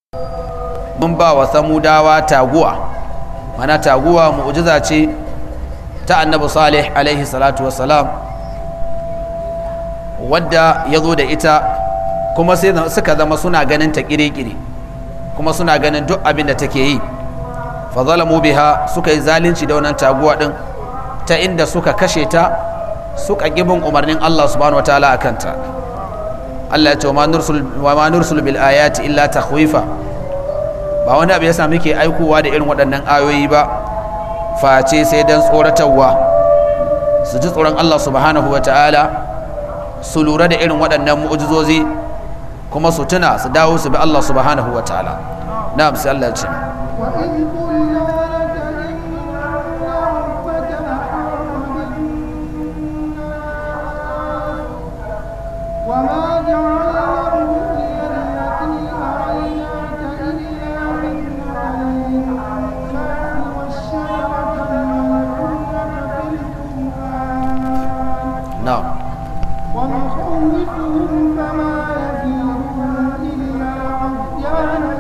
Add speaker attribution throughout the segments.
Speaker 1: mun ba wa samudawa taguwa mana taguwa mu'jiza ce ta annabi salih alaihi salatu wassalam wadda ya zo da ita kuma sai suka zama suna ganin ta kire-kire kuma suna ganin duk abin da take yi fa zalamu biha suka yi zalunci da wannan taguwa din ta inda suka kashe ta suka gibin umarnin Allah subhanahu wataala akan ta Allah ya ce wa ma nursul bil ayati illa takhwifa ba wani abu yasa muke aikowa da irin waɗannan ayoyi ba face sai dan tsoratarwa su ji tsoron Allah subhanahu wataala su lura da irin waɗannan mu'ujizozi kuma su tuna su dawo su bi Allah subhanahu wataala na'am sai Allah ya ce
Speaker 2: وما جعلنا الرؤيا التي أريناك إلا فتنة للكفار والشجرة الملعونة في القرآن
Speaker 1: na'am
Speaker 2: ونخوفهم فما يزيدهم إلا عصيانا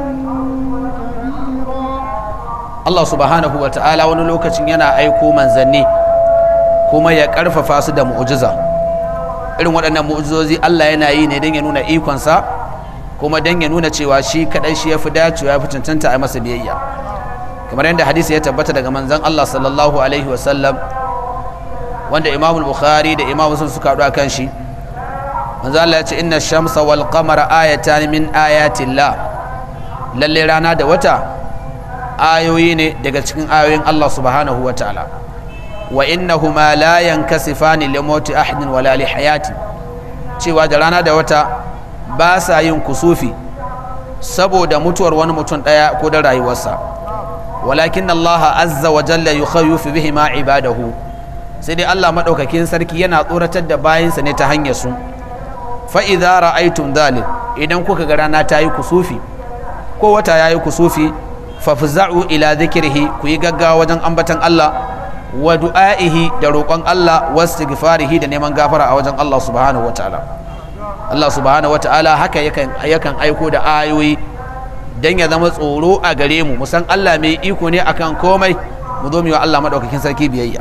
Speaker 2: كبيرا
Speaker 1: Allah subhanahu wa ta'ala wani lokacin yana aiko manzanni kuma ya karfafa su da mu'ujiza irin waɗannan mu'ujizozi Allah yana yi ne don ya nuna ikonsa kuma don ya nuna cewa shi kaɗai shi ya fi dacewa ya fi cancanta a masa biyayya kamar yadda hadisi ya tabbata daga manzan Allah sallallahu alaihi wasallam wanda imamul bukhari da imam sun suka haɗu a kan shi manzan Allah ya ce inna shamsa wal qamara ayatan min ayatillah lalle rana da wata ayoyi ne daga cikin ayoyin Allah subhanahu wa ta'ala wa innahuma la yankasifani li mauti ahadin wala li hayati cewa da rana da wata ba sa yin kusufi saboda mutuwar wani mutum daya ko da rayuwarsa walakin Allah azza wa jalla yukhawwifu bihi ma ibadahu sai dai Allah madaukakin sarki yana tsoratar da bayinsa ne ta hanyar su fa idza ra'aytum dhalik idan kuka ga rana ta yi kusufi ko wata yayi kusufi fafza'u ila zikrihi ku yi gaggawa wajen ambatan Allah wa du'a'ihi da roƙon Allah wa istighfarihi da neman gafara a wajen Allah subhanahu wataala Allah subhanahu wataala haka yakan yakan aiko da ayoyi dan ya zama tsoro a gare mu musan Allah mai iko ne akan komai mu zo mu yi wa Allah madaukakin sarki biyayya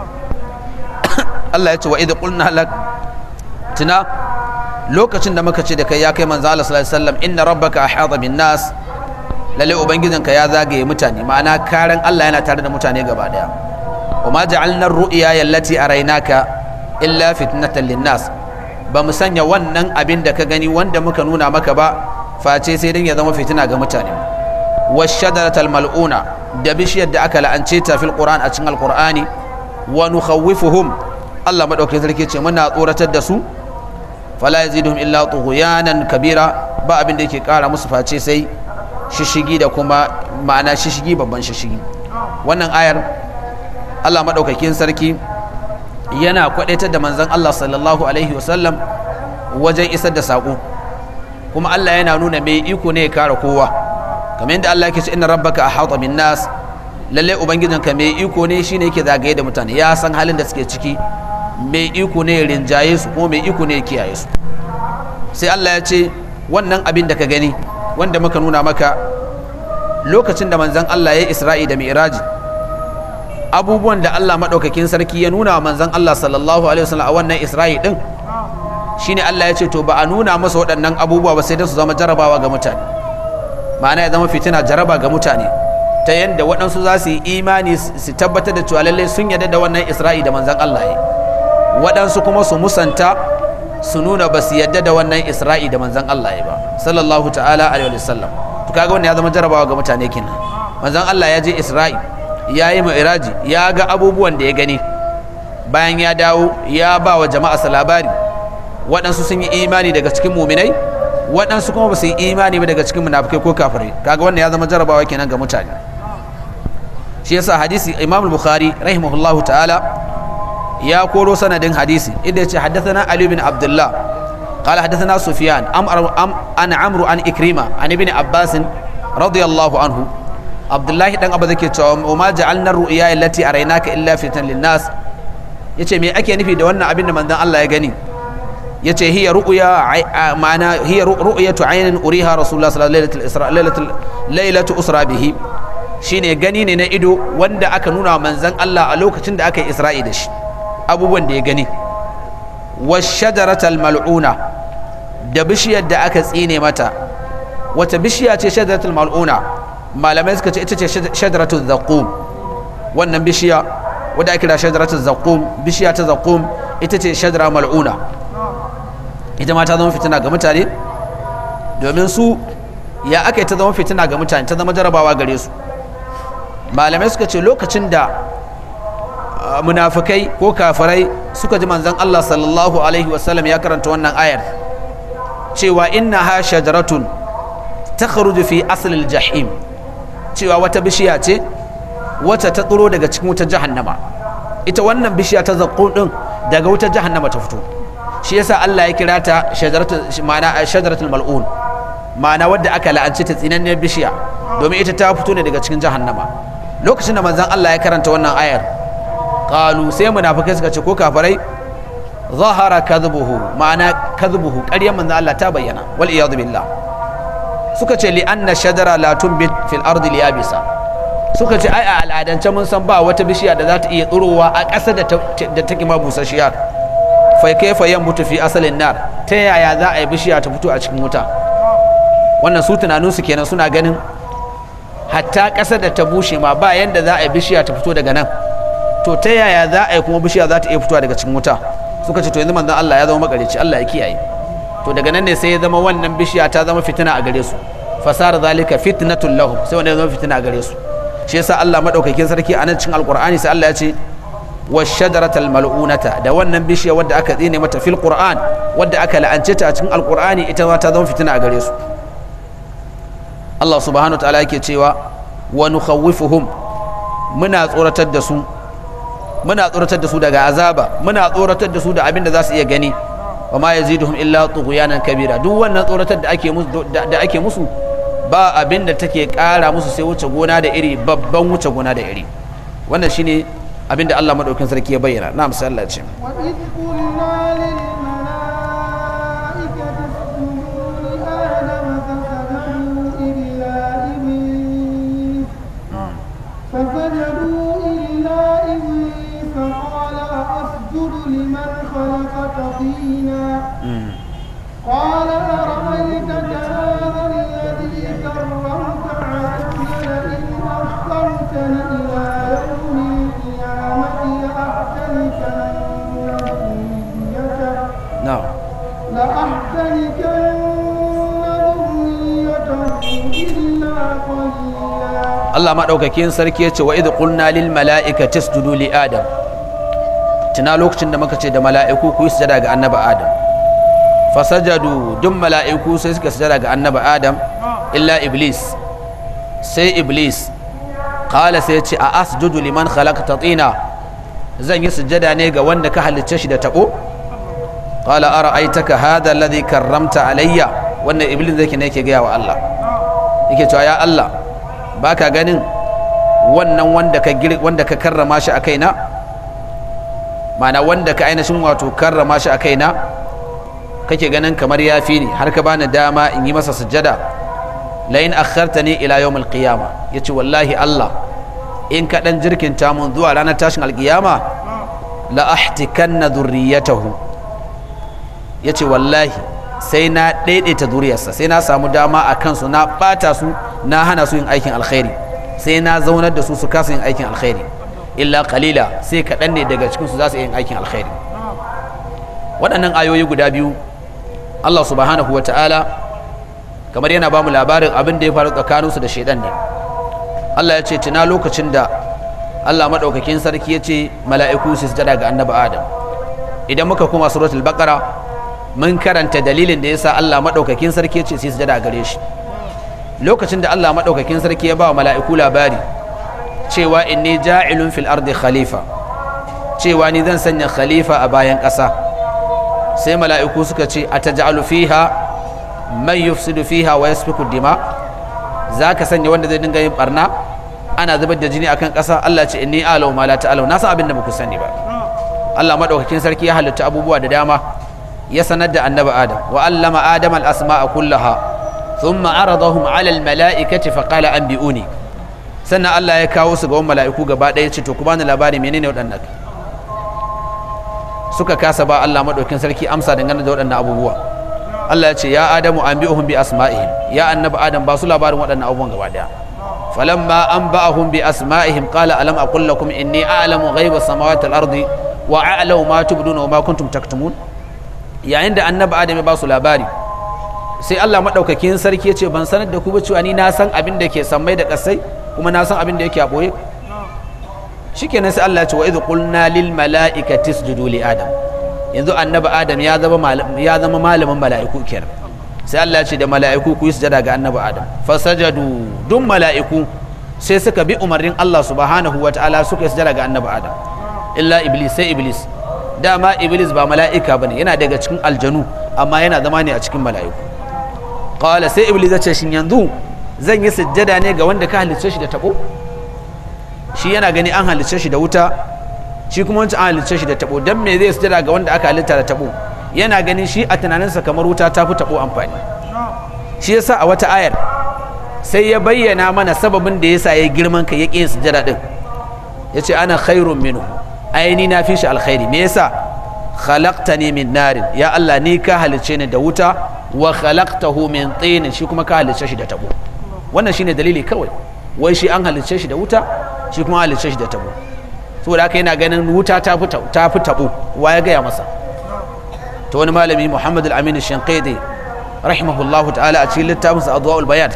Speaker 1: Allah ya ce wa idh qulna lak tuna lokacin da muka ce da kai ya kai manzo Allah sallallahu alaihi wasallam inna rabbaka ahata bin nas lalle ubangijinka ya zagaye mutane ma'ana karan Allah yana tare da mutane gaba daya wa ma ja'alna ar-ru'ya allati araynaka illa fitnatan lin-nas ba mu sanya wannan abin da ka gani wanda muka nuna maka ba face sai dan ya zama fitina ga mutane washadaratal mal'una da bishiyar da aka la'ance ta fil qur'an a cikin alqur'ani wa nukhawwifuhum Allah madaukakin sarki ce muna tsoratar da su fala yaziduhum illa tughyanan kabira ba abin da yake kara musu face sai shishigi da kuma ma'ana shishigi babban shishigi wannan ayar Allah maɗaukakin sarki yana kwaɗaitar da manzon Allah sallallahu alaihi wasallam wajen isar da saƙo kuma Allah yana nuna mai iko ne ya kare kowa kamar yadda Allah yake ce inna rabbaka ahata bin nas lalle ubangijinka mai iko ne shine yake zagaye da mutane ya san halin da suke ciki mai iko ne ya rinjaye su kuma mai iko ne ya kiyaye su sai Allah ya ce wannan abin da ka gani wanda muka nuna maka lokacin da manzan Allah ya yi isra'i da mi'raji abubuwan da Allah maɗaukakin sarki ya nuna wa manzan Allah sallallahu alaihi wasallam a wannan isra'i din shine Allah ya ce to ba a nuna masa waɗannan abubuwa ba sai dai su zama jarabawa ga mutane ma'ana ya zama fitina jaraba ga mutane ta yadda waɗansu za su yi imani su tabbatar da cewa lallai sun yarda da wannan isra'i da manzan Allah ya waɗansu kuma su musanta su nuna ba su yadda da wannan isra'i da manzan Allah ya ba sallallahu ta'ala alaihi wa sallam to kaga wannan ya zama jarabawa ga mutane kenan manzan Allah ya je isra'i ya yi mi'raji ya ga abubuwan da ya gani bayan ya dawo ya ba wa jama'a labari waɗansu sun yi imani daga cikin muminai waɗansu kuma ba su yi imani ba daga cikin munafikai ko kafirai kaga wannan ya zama jarabawa kenan ga mutane shi yasa hadisi imam bukhari rahimahullahu ta'ala ya koro sanadin hadisi inda ya ce haddathana Ali bin Abdullah قال حدثنا سفيان أم أم عن عمرو عن إكرمة عن ابن عباس رضي الله عنه عبد الله دان أبو ذكي وما جعلنا الرؤيا التي أريناك إلا فتنة للناس yace me ake nufi da wannan abin da manzon Allah ya gani yace hiya ru'ya ma'ana hiya ru'yatu aynin uriha rasulullah sallallahu alaihi wasallam lailatul lailatu usra bihi shine gani ne na ido wanda aka nuna manzon Allah a lokacin da aka yi isra'i da shi abubuwan da ya gani washajaratal mal'una da bishiyar da aka tsine mata wata bishiya ce shajaratul mal'una malamai suka ce ita ce shajaratul zaqum wannan bishiya wadda ake kira shajaratul zaqum bishiya ta zaqum ita ce shajara mal'una ita ma ta zama fitina ga mutane domin su ya aka yi ta zama fitina ga mutane ta zama jarabawa gare su malamai suka ce lokacin da munafikai ko kafirai suka ji manzon Allah sallallahu alaihi wasallam ya karanta wannan ayar cewa inna ha shajaratun ta fi asalin jahim cewa wata bishiya ce wata ta tsoro daga cikin wutar jahannama ita wannan bishiya ta zaƙo ɗin daga wutar jahannama ta fito shi yasa Allah ya kira ta shajaratul mal'un ma'ana wadda aka la'anci ta tsinanniyar bishiya domin ita ta fito ne daga cikin jahannama lokacin da manzon Allah ya karanta wannan ayar qalu sai munafikai suka ce ko kafirai zahara kadhubuhu ma'ana kadhubuhu ƙaryar manzon Allah ta bayyana wal iyadu billah suka ce li anna shajara la tunbit fil ardi liyabisa suka ce ai a al'adance mun san ba wata bishiya da za ta iya tsirowa a ƙasa da take ma busasshiya fa kaifa yanbutu fi asalin nar ta yaya za a yi bishiya ta fito a cikin wuta wannan su tunaninsu kenan suna ganin hatta ƙasar da ta bushe ma ba yanda za a yi bishiya ta fito daga nan to ta yaya za a yi kuma bishiya za ta iya fitowa daga cikin wuta suka ce to yanzu manzon Allah ya zama makarici Allah ya kiyaye to daga nan ne sai ya zama wannan bishiya ta zama fitina a gare su fasara zalika fitnatul lahum sai wanda ya zama fitina a gare su shi yasa Allah madaukakin sarki a nan cikin alqur'ani sai Allah ya ce washajaratal mal'unata da wannan bishiya wadda aka tsine mata fil qur'an wadda aka la'ance ta a cikin alqur'ani ita ma ta zama fitina a gare su Allah subhanahu ta'ala yake cewa wa nukhawwifuhum muna tsoratar da su muna tsoratar da su daga azaba muna tsoratar da su da abin da za su iya gani wa ma yaziduhum illa tughyanan kabira duk wannan tsoratar da ake musu da ake musu ba abin da take kara musu sai wuce gona da iri babban wuce gona da iri wannan shine abin da Allah madaukakin sarki ya bayyana na misali Allah ce
Speaker 2: وإذ قلنا للملائكة اسجدوا لآدم فسجدوا إلا إبليس فسجدوا إلا إبليس قال أسجد لمن خلقت طينا قال أرأيتك هذا الذي كرمت علي لئن أخرتني إلى يوم القيامة لأحتنكن ذريته
Speaker 1: na'am
Speaker 2: لأحتنكن ذريته إلا قليلا
Speaker 1: Allah maɗaukakin sarki ya ce wa idh qulna lil mala'ikati isjudu li adam tuna lokacin da muka ce da mala'iku ku yi sujada ga annabi adam fasajadu duk mala'iku sai suka sujada ga annabi adam illa iblis sai iblis qala sai ya ce a asjudu liman khalaqta tina zan yi sujada ne ga wanda ka halicce shi da tabo qala ara'aytaka hadha alladhi karramta alayya wannan iblis zai ne yake gaya wa Allah yake cewa ya Allah baka ganin wannan wanda ka gir wanda ka karrama shi a kaina mana wanda ka ainihin wato karrama shi a kaina kake ganin kamar ya fi ni har ka bani dama in yi masa sujjada la in akhartani ila yawm alqiyama yace wallahi Allah in ka dan jirkinta mun zuwa ranar tashin alqiyama la ahtikanna dhurriyatahu yace wallahi sai na daidaita zuriyarsa sai na samu dama a kansu na bata su na hana su yin aikin alkhairi sai na zaunar da su su kasa yin aikin alkhairi illa qalila sai kaɗan ne daga cikin su za su yin aikin alkhairi waɗannan ayoyi guda biyu Allah subhanahu wa ta'ala kamar yana ba mu labarin abin da ya faru tsakaninsu da shaidan ne Allah ya ce tuna lokacin da Allah maɗaukakin sarki ya ce mala'iku su sujada ga annabi Adam idan muka kuma suratul baqara mun karanta dalilin da yasa Allah maɗaukakin sarki ya ce su sujada gare shi lokacin da Allah maɗaukakin sarki ya ba wa mala'iku labari cewa inni ja'ilun fil ardi khalifa cewa ni zan sanya khalifa a bayan ƙasa sai mala'iku suka ce a taj'alu fiha man yufsidu fiha wa yasfiku dima za ka sanya wanda zai dinga yin barna ana zubar da jini akan ƙasa Allah ce inni alau ma la ta'alau na san abin da baku sani ba Allah madaukakin sarki ya halitta abubuwa da dama ya sanar da annabi adam wa allama adam al-asma'a kullaha thumma aradahum 'ala al-mala'ikati fa qala anbi'uni sannan Allah ya kawo su ga wani mala'iku gaba ɗaya ce to ku bani labari menene waɗannan suka kasa ba Allah madaukin sarki amsa dangane da waɗannan abubuwa Allah ya ce ya adamu anbi'uhum bi asma'ihim ya annabi adam ba su labarin waɗannan abubuwan gaba ɗaya falamma anba'ahum bi asma'ihim qala alam aqul lakum inni a'lamu ghaiba samawati wal ardi wa a'lamu ma tubduna wa ma kuntum taktumun yayin da annabi adam ya ba su labari sai Allah madaukakin sarki ya ce ban sanar da ku ba cewa ni na san abin da ke sammai da kasai kuma na san abin da yake a boye shikenan sai Allah ya ce wa idh qulna lil mala'ikati isjudu li adam yanzu annabi adam ya zama ya zama malamin mala'iku kenan sai Allah ya ce da mala'iku ku yi sujada ga annabi adam fasajadu duk mala'iku sai suka bi umarnin Allah subhanahu wa ta'ala suka yi sujada ga annabi adam illa iblis sai iblis dama iblis ba mala'ika bane yana daga cikin aljanu amma yana zama ne a cikin mala'iku qala sai iblis ya ce shin yanzu zan yi sujjada ne ga wanda ka halicce shi da tabo shi yana gani an halicce shi da wuta shi kuma wancan an halicce shi da tabo dan me zai sujjada ga wanda aka halitta da tabo yana ganin shi a tunaninsa kamar wuta ta fi tabo amfani shi yasa a wata ayar sai ya bayyana mana sababin da yasa ya girman ka ya ƙi sujjada din yace ana khairun minhu aini na fi shi alkhairi me yasa khalaqtani min narin ya Allah ni ka halicce ni da wuta wa khalaqtahu min tin shi kuma ka halicce shi da tabo wannan shine dalili kawai wai shi an halicce shi da wuta shi kuma halicce shi da tabo saboda haka yana ganin wuta ta fi ta fi tabo wa ya gaya masa to wani malami Muhammad al-Amin al-Shanqidi rahimahullahu ta'ala a cikin littafinsa Adwaul Bayan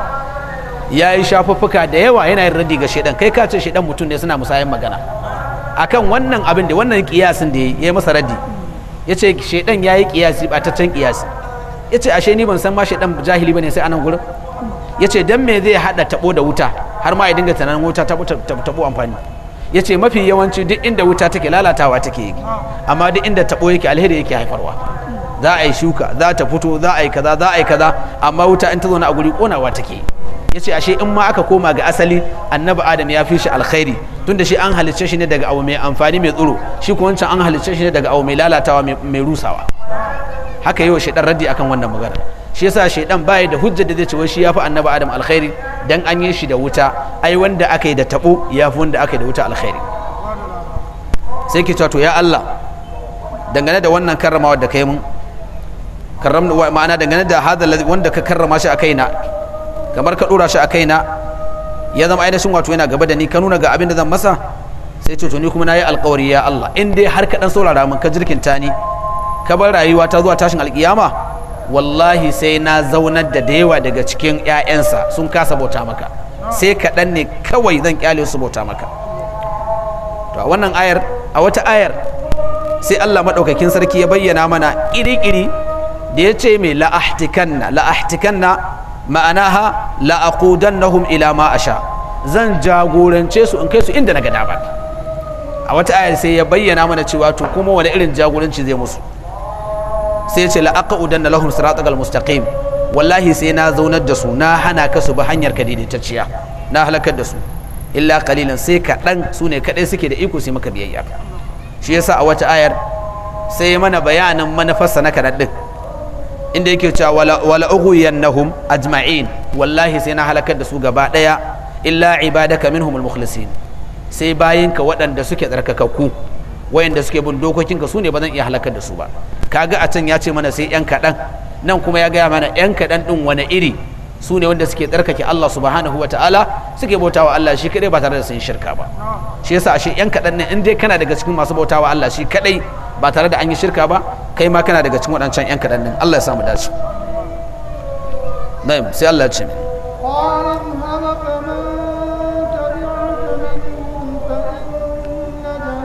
Speaker 1: ya yi shafuffuka da yawa yana yin radi ga shedan kai ka ce shedan mutum ne suna musayan magana akan wannan abin da wannan kiyasin da ya yi masa raddi ya ce shaidan ya yi kiyasi bataccen kiyasi ya ce ashe ni ban san ma shaidan jahili ba ne sai anan gurin ya ce don me zai haɗa taɓo da wuta har ma ya dinga tunanin wuta taɓo amfani ya ce mafi yawanci duk inda wuta take lalatawa take yi amma duk inda taɓo yake alheri yake haifarwa za a yi shuka za ta fito za a yi kaza za a yi kaza amma wuta in ta zo na a guri ƙonawa take yi ya ce ashe in ma aka koma ga asali annabi adam ya fi shi alkhairi tunda shi an halicce shi ne daga abu mai amfani mai tsoro shi kuma wancan an halicce shi ne daga abu mai lalatawa mai rusawa haka yi wa shaidan raddi akan wannan magana shi yasa shaidan baya da hujjar da zai ce wai shi ya fi annabi adam alkhairi dan an yi shi da wuta ai wanda aka yi da tabo ya fi wanda aka yi da wuta alkhairi sai ke to ya Allah dangane da wannan karramawa da kai mun karram ma'ana dangane da hada wanda ka karrama shi a kaina kamar ka dora shi a kaina ya zama ainihin wato yana gaba da ni ka nuna ga abin da zan masa sai ce to ni kuma nayi alƙawari ya Allah in dai har ka dan saurara min ka jirkinta ni ka bar rayuwa ta zuwa tashin alƙiyama wallahi sai na zaunar da da yawa daga cikin ƴaƴansa sun kasa bauta maka sai kaɗan ne kawai zan kyale su bauta maka to a wannan ayar a wata ayar sai Allah maɗaukakin sarki ya bayyana mana ƙiri-ƙiri da ya ce mai la'ahtikanna la'ahtikanna ma'anaha la'aqudannahum ila ma asha zan jagorance su in kai su inda na ga dama a wata ayar sai ya bayyana mana cewa to kuma wani irin jagoranci zai musu sai ya ce la'aqudanna lahum siratal mustaqim wallahi sai na zaunar da su na hana ka su bi hanyar ka daidaitacciya na halakar da su illa qalilan sai kaɗan su ne kaɗai suke da iko sai maka biyayya shi yasa a wata ayar sai mana bayanin manufarsa na kaɗan ɗin inda yake cewa wala ughwiyannahum ajma'in wallahi sai na halakar da su gaba daya illa ibadaka minhum almukhlasin sai bayinka waɗanda suke tsarkakakku wayanda suke bin dokokinka su ne ba zan iya halakar da su ba kaga a can ya ce mana sai yan kaɗan nan kuma ya gaya mana yan kaɗan ɗin wani iri su ne wanda suke tsarkake Allah subhanahu wa ta'ala suke bautawa Allah shi kadai ba tare da sun shirka ba shi yasa ashe yan kaɗan ne in dai kana daga cikin masu bautawa Allah shi kadai ba tare da an yi shirka ba kai ma kana daga cikin waɗancan 'yan kaɗan ɗin Allah ya samu dace na'im sai Allah ya ce
Speaker 2: قال اذهب فمن تبعك منهم فإن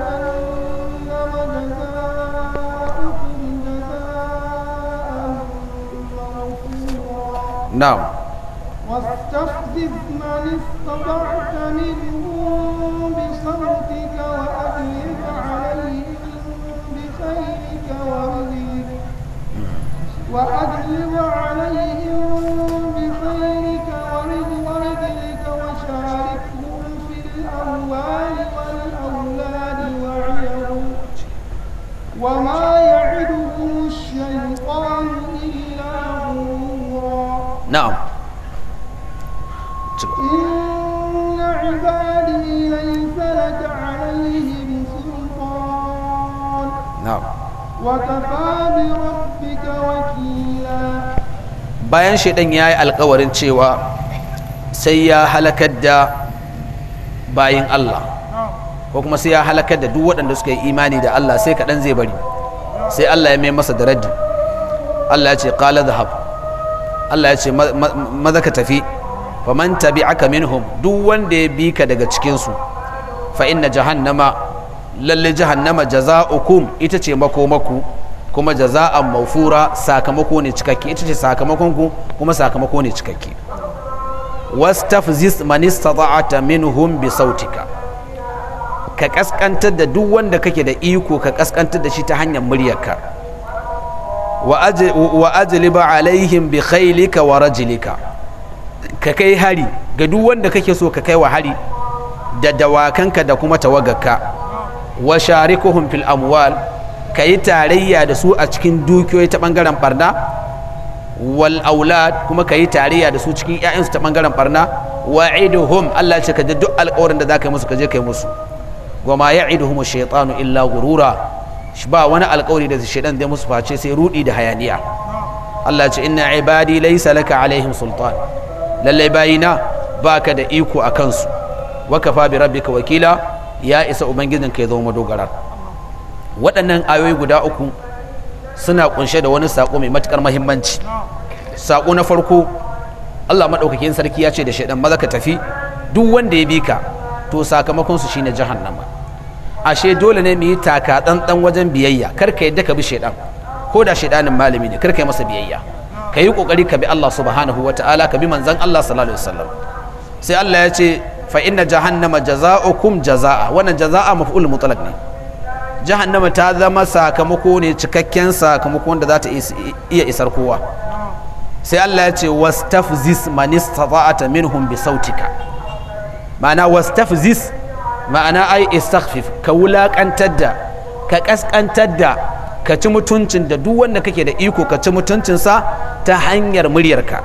Speaker 2: جهنم جزاؤكم جزاء موفورا
Speaker 1: na'am
Speaker 2: واستفزز من استطعت منهم بصوتك وأغلب عليهم بخيرك ورجلك وأغلب عليهم بخيرك ورجلك وشاركهم في الأموال والأولاد وعيهم وما يعدهم الشيطان
Speaker 1: ci gaba
Speaker 2: إن عبادي ليس لك عليهم سلطان
Speaker 1: na'am
Speaker 2: وكفى بربك وكيلا
Speaker 1: bayan shaidan ya yi alkawarin cewa sai ya halakar da bayin Allah ko kuma sai ya halakar da duk waɗanda suka yi imani da Allah sai kaɗan zai bari sai Allah ya mai masa da raddi Allah ya ce qala dhahab Allah ya ce "Ma- ma- maza ka tafi faman tabi'aka minhum duk wanda ya bi ka daga cikin su fa inna jahannama lalle jahannama jaza'ukum ita ce makomaku kuma jaza'an maufura sakamako ne cikakke ita ce sakamakon ku kuma sakamako ne cikakke wastafziz man istata'ata minhum bi sautika ka kaskantar da duk wanda kake da iko ka kaskantar da shi ta hanyar muryarka wa aj- wa ajliba alaihim bi khailika wa rajlika ka kai hari ga duk wanda kake so ka kai wa hari da dawakanka da kuma tawagarka wa sharikuhum fil amwal ka yi tarayya da su a cikin dukiyoyi ta bangaren barna wal aulad kuma ka yi tarayya da su cikin 'ya'yansu ta bangaren barna wa iduhum Allah ce ka ji duk alƙawarin da za ka yi musu ka je ka yi musu goma ya iduhum shaitanu illa gurura shi ba wani alƙawari da shaitan zai musu face sai rudi da hayaniya Allah ce inna ibadi laysa laka alaihim sultan lallai bayina baka da iko a kansu wa kafa bi rabbika wakila ya isa ubangijinka ya zama madogarar waɗannan ayoyi guda uku suna kunshe da wani saƙo mai matuƙar mahimmanci saƙo na farko Allah maɗaukakin sarki ya ce da shaidan maza ka tafi duk wanda ya bi ka to sakamakon su shine jahannama ashe dole ne mu yi taka tsantsan wajen biyayya kar ka yadda ka bi shaidan ko da shaidanin malami ne kar ka yi masa biyayya ka yi kokari ka bi Allah subhanahu wataala ka bi manzon Allah sallallahu alaihi wasallam sai Allah ya ce fa inna jahannama jaza'ukum jaza'a wannan jaza'a maf'ul mutlaq ne jahannama ta zama sakamako ne cikakken sakamako wanda za ta iya isar kowa sai Allah ya ce wastafzis man istata'ata minhum bi sautika ma'ana wastafzis ma'ana ai istaghfif ka wulakantar da ka kaskantar da ka ci mutuncin da duk wanda kake da iko ka ci mutuncinsa ta hanyar muryarka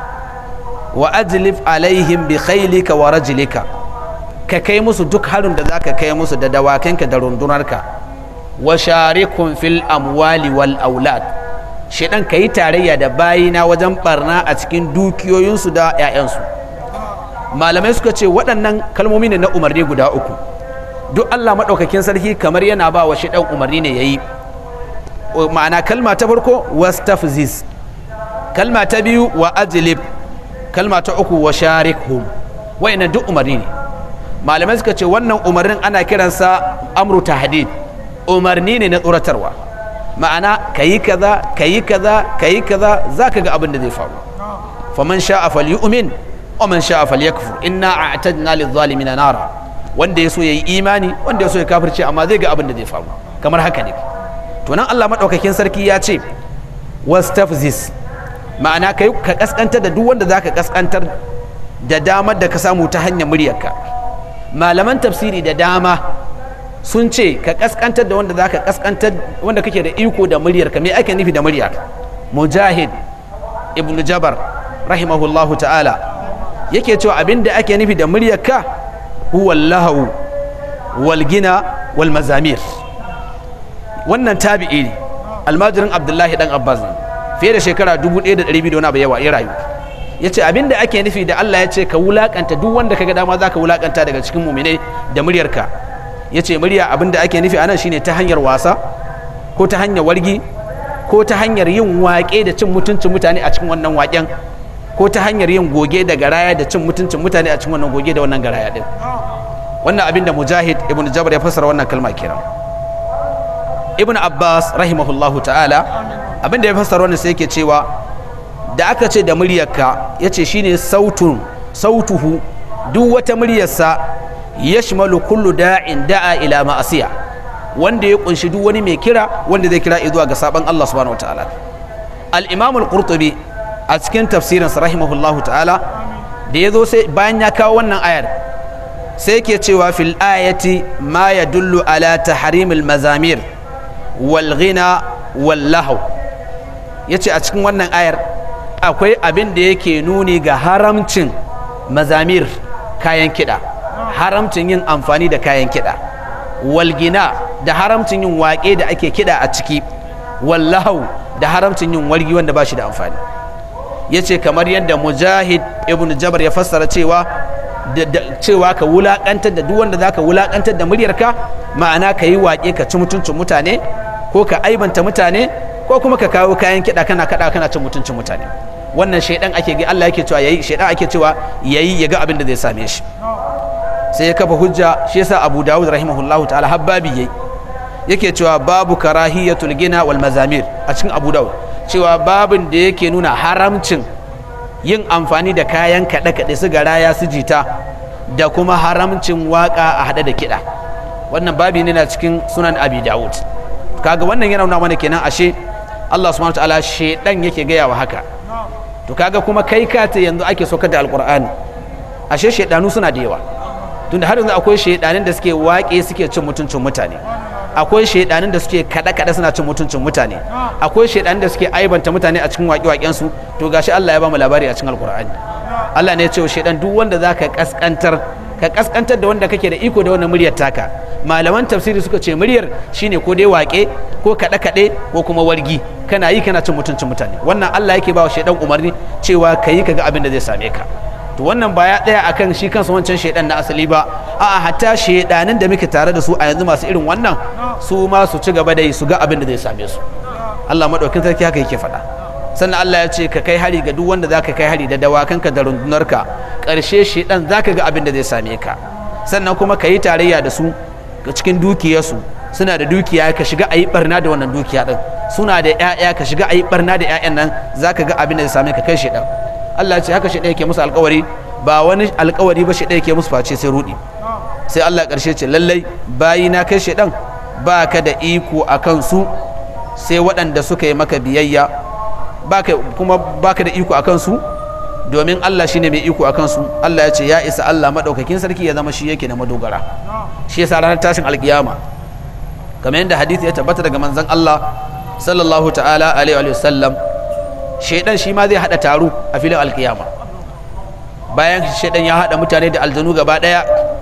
Speaker 1: wa ajlif alaihim bi khailika wa rajlika ka kai musu duk harin da zaka kai musu da dawakanka da rundunarka wa sharikum fil amwali wal aulad shedan ka yi tarayya da bayina wajen barna a cikin dukiyoyinsu da 'ya'yansu malamai suka ce waɗannan kalmomi ne na umarni guda uku duk allah maɗaukakin sarki kamar yana ba wa shedan umarni ne ya yi ma'ana kalma ta farko wastafziz kalma ta biyu wa ajlib kalma ta uku wa sharikhum wa'annan duk umarni ne malamai suka ce wannan umarnin ana kiransa amru tahdid umarni ne na tsoratarwa ma'ana kayi kaza kayi kaza kayi kaza zaka ga abin da zai faru faman sha'a falyu'min wa man sha'a falyakfur inna a'tadna lidh-dhalimina nara wanda yaso yayi imani wanda yaso ya kafirce amma zai ga abin da zai faru kamar haka ne to nan Allah madaukakin sarki ya ce wastafzis ma'ana kai ka kaskantar da duk wanda zaka kaskantar da damar da ka samu ta hanyar muryarka malaman tafsiri da dama sun ce ka kaskantar da wanda zaka kaskantar wanda kake da iko da muryarka me ake nufi da murya mujahid ibnu jabar rahimahullahu ta'ala yake cewa abin da ake nufi da muryarka huwa lahu wal gina wal mazamir wannan tabi'i ne almajirin abdullahi dan abbas ne fiye da shekara 1200 da wani abu yawa ya rayu ya ce abin da ake nufi da allah ya ce ka wulakanta duk wanda ka ga dama za ka wulakanta daga cikin muminai da muryarka ya ce murya abin da ake nufi a nan shine ta hanyar wasa ko ta hanyar wargi ko ta hanyar yin waƙe da cin mutuncin mutane a cikin wannan waƙen ko ta hanyar yin goge da garaya da cin mutuncin mutane a cikin wannan goge da wannan garaya din wannan abin da mujahid ibn jabr ya fassara wannan kalma kenan ibn abbas rahimahullahu ta'ala abin da ya fassara wannan sai yake cewa da aka ce da muryarka ya ce shine sautun sautuhu duk wata muryarsa yashmalu kullu da'in da'a ila ma'asiya wanda ya kunshi duk wani mai kira wanda zai kira zuwa ga saban Allah subhanahu wataala al-imam al-qurtubi a cikin tafsirin sa rahimahullahu ta'ala da yazo sai bayan ya kawo wannan ayar sai yake cewa fil ayati ma yadullu ala tahrimil mazamir wal ghina wal lahu yace a cikin wannan ayar akwai abin da yake nuni ga haramcin mazamir kayan kiɗa haramcin yin amfani da kayan kiɗa walgina da haramcin yin waƙe da ake kiɗa a ciki wallahu da haramcin yin wargi wanda ba shi da amfani ya ce kamar yadda mujahid ibn jabar ya fassara cewa cewa ka wulaƙantar da duk wanda za ka wulaƙantar da muryarka ma'ana ka yi waƙe ka ci mutuncin mutane ko ka aibanta mutane ko kuma ka kawo kayan kiɗa kana kaɗa kana cin mutuncin mutane wannan shaidan ake ga Allah yake cewa yayi shaidan ake cewa yayi ya ga abin da zai same shi sai ya kafa hujja shi yasa Abu Dawud rahimahullahu ta'ala habbabi yayi yake cewa babu karahiyatul gina wal mazamir a cikin Abu Dawud cewa babin da yake nuna haramcin yin amfani da kayan kaɗe-kaɗe su garaya su jita da kuma haramcin waka a haɗe da kiɗa wannan babi ne na cikin sunan Abi Dawud kaga wannan yana nuna mana kenan ashe Allah subhanahu wa ta'ala shedan yake gaya wa haka to kaga kuma kai ka ta yanzu ake saukar da alkur'ani ashe shaidanu suna da yawa tunda har yanzu akwai shaidanin da suke waƙe suke cin mutuncin mutane akwai shaidanin da suke kada kada suna cin mutuncin mutane akwai shaidanin da suke aibanta mutane a cikin waƙe waƙen su to gashi Allah ya ba mu labari a cikin alkur'ani Allah ne ya ce shaidan duk wanda zaka kaskantar ka kaskantar da wanda kake da iko da wannan muryar taka malaman tafsiri suka ce muryar shine ko dai waƙe ko kaɗe kaɗe ko kuma wargi kana yi kana cin mutuncin mutane wannan Allah yake ba wa shaidan umarni cewa ka yi kaga abin da zai same ka to wannan ba ya tsaya akan shi kansa wancan shaidan na asali ba a'a hatta shaidanin da muke tare da su a yanzu masu irin wannan su ma su ci gaba da yi su ga abin da zai same su Allah madaukin sarki haka yake faɗa sannan Allah ya ce ka kai hari ga duk wanda zaka kai hari da dawakanka da rundunarka ƙarshe shaidan zaka ga abin da zai same ka sannan kuma ka yi tarayya da su cikin dukiyarsu suna da dukiya ka shiga a yi barna da wannan dukiya din suna da 'ya'ya ka shiga a yi barna da 'ya'yan nan za ka ga abin da zai same ka kai shaidan Allah ce haka shaidan yake musu alkawari ba wani alkawari ba shaidan yake musu face sai rudi sai Allah karshe ce lallai bayi na kai shaidan ba ka da iko a kansu sai waɗanda suka yi maka biyayya kuma ba ka da iko a kansu domin Allah shine mai iko a kansu Allah ya ce ya isa Allah maɗaukakin sarki ya zama shi yake na madogara shi yasa ranar tashin alkiyama kamar yadda hadisi ya tabbata daga manzon Allah sallallahu ta'ala alaihi wa sallam shaidan shi ma zai hada taro a filin alkiyama bayan shaidan ya hada mutane da aljanu gaba daya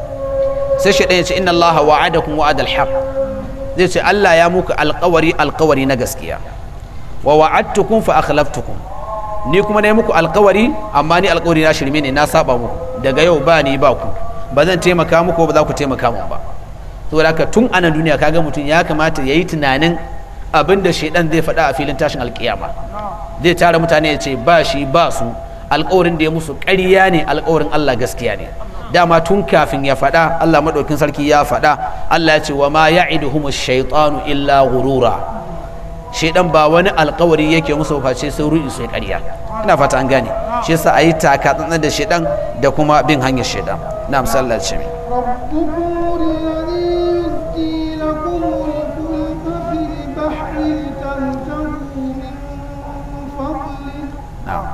Speaker 1: sai shaidan ya ce inna Allah wa'adakum wa'adal haq zai ce Allah ya muku alkawari alkawari na gaskiya wa wa'adtukum fa akhlaftukum ni kuma na yi muku alkawari amma ni alkawari na shirme ne na saba muku daga yau ba ni ba ku ba zan taimaka muku ba za ku taimaka min ba saboda haka tun anan duniya kaga mutum ya kamata ya yi tunanin abin da shaidan zai faɗa a filin tashin alkiyama zai tara mutane ya ce ba shi ba su alkawarin da ya musu ƙarya ne alkawarin Allah gaskiya ne dama tun kafin ya faɗa Allah maɗaukin sarki ya faɗa Allah ya ce wa ma ya'iduhum shaytanu illa ghurura shaidan ba wani alkawari yake musu face sai ru'i sai ƙarya ina fata an gane shi yasa ayi taka tsantsan da shaidan da kuma bin hanyar shaidan na misalar ce mai
Speaker 2: ربكم الذي يزجي لكم الفلك في البحر لتبتغوا من فضله
Speaker 1: na'am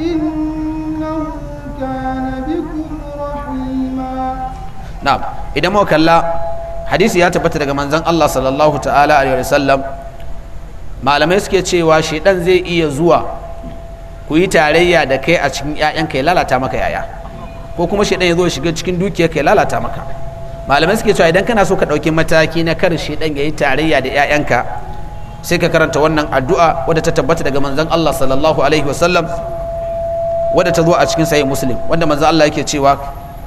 Speaker 2: إنه كان بكم رحيما
Speaker 1: na'am idan muka kalla hadisi ya tabbata daga manzon Allah sallallahu ta'ala alaihi wasallam malamai suke cewa shedan zai iya zuwa ku yi tarayya da kai a cikin ƴaƴanka ya lalata maka yaya ko kuma shedan ya zo ya shiga cikin dukiyarka ya lalata maka malamai suke cewa idan kana so ka ɗauki mataki na kar shedan ya yi tarayya da ƴaƴanka sai ka karanta wannan addu'a wadda ta tabbata daga manzon Allah sallallahu alaihi wasallam wadda ta zo a cikin sahih muslim wanda manzon Allah yake cewa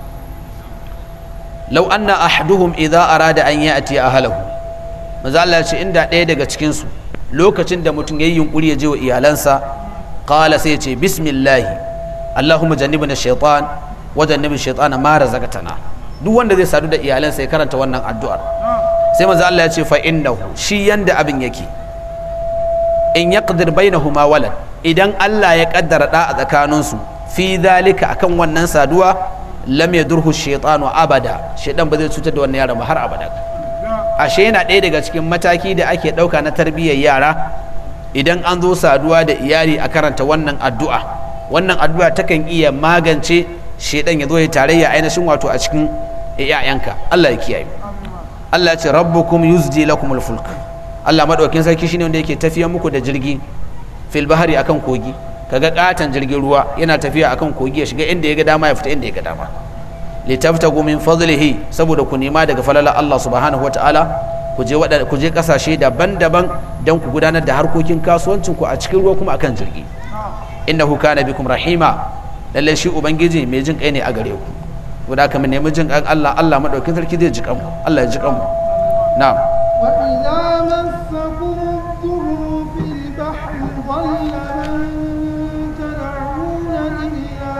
Speaker 1: lau anna ahaduhum idza arada an ya'ti ahlahu manzo Allah ya ce inda ɗaya daga cikin su lokacin da mutum yayi yunkuri ya je wa iyalansa qala sai ya ce bismillah allahumma jannibna shaytan wa jannibi shaytana ma razaqtana duk wanda zai sadu da iyalansa ya karanta wannan addu'ar sai manzo Allah ya ce fa innahu shi yanda abin yake in yaqdir bainahuma walad idan Allah ya kaddara da a tsakaninsu fi zalika akan wannan saduwa lam yadurhu shaytanu abada shaytan ba zai cutar da wannan yaron ba har abada ashe yana ɗaya daga cikin mataki da ake ɗauka na tarbiyyar yara idan an zo saduwa da iyali a karanta wannan addu'a wannan addu'a takan iya magance shaytan ya zo ya tarayya ainihin wato a cikin ƴaƴanka Allah ya kiyaye Allah ya ce rabbukum yuzdi lakumul fulk Allah madaukakin sarki shine wanda yake tafiyar muku da jirgi fil bahari akan kogi kaga katon jirgin ruwa yana tafiya akan kogi ya shiga inda ya ga dama ya fita inda ya ga dama litaftagu min fadlihi saboda ku nema daga falala Allah subhanahu wataala ku je wada ku je kasashe daban-daban don ku gudanar da harkokin kasuwancin ku a cikin ruwa kuma akan jirgi innahu kana bikum rahima lalle shi ubangiji mai jin kai ne a gare ku guda kamar nemi jin kan Allah Allah madaukin sarki zai ji kan mu Allah ya ji kan mu na'am
Speaker 2: وإذا مسكم الضر في البحر ضل من تدعون إلا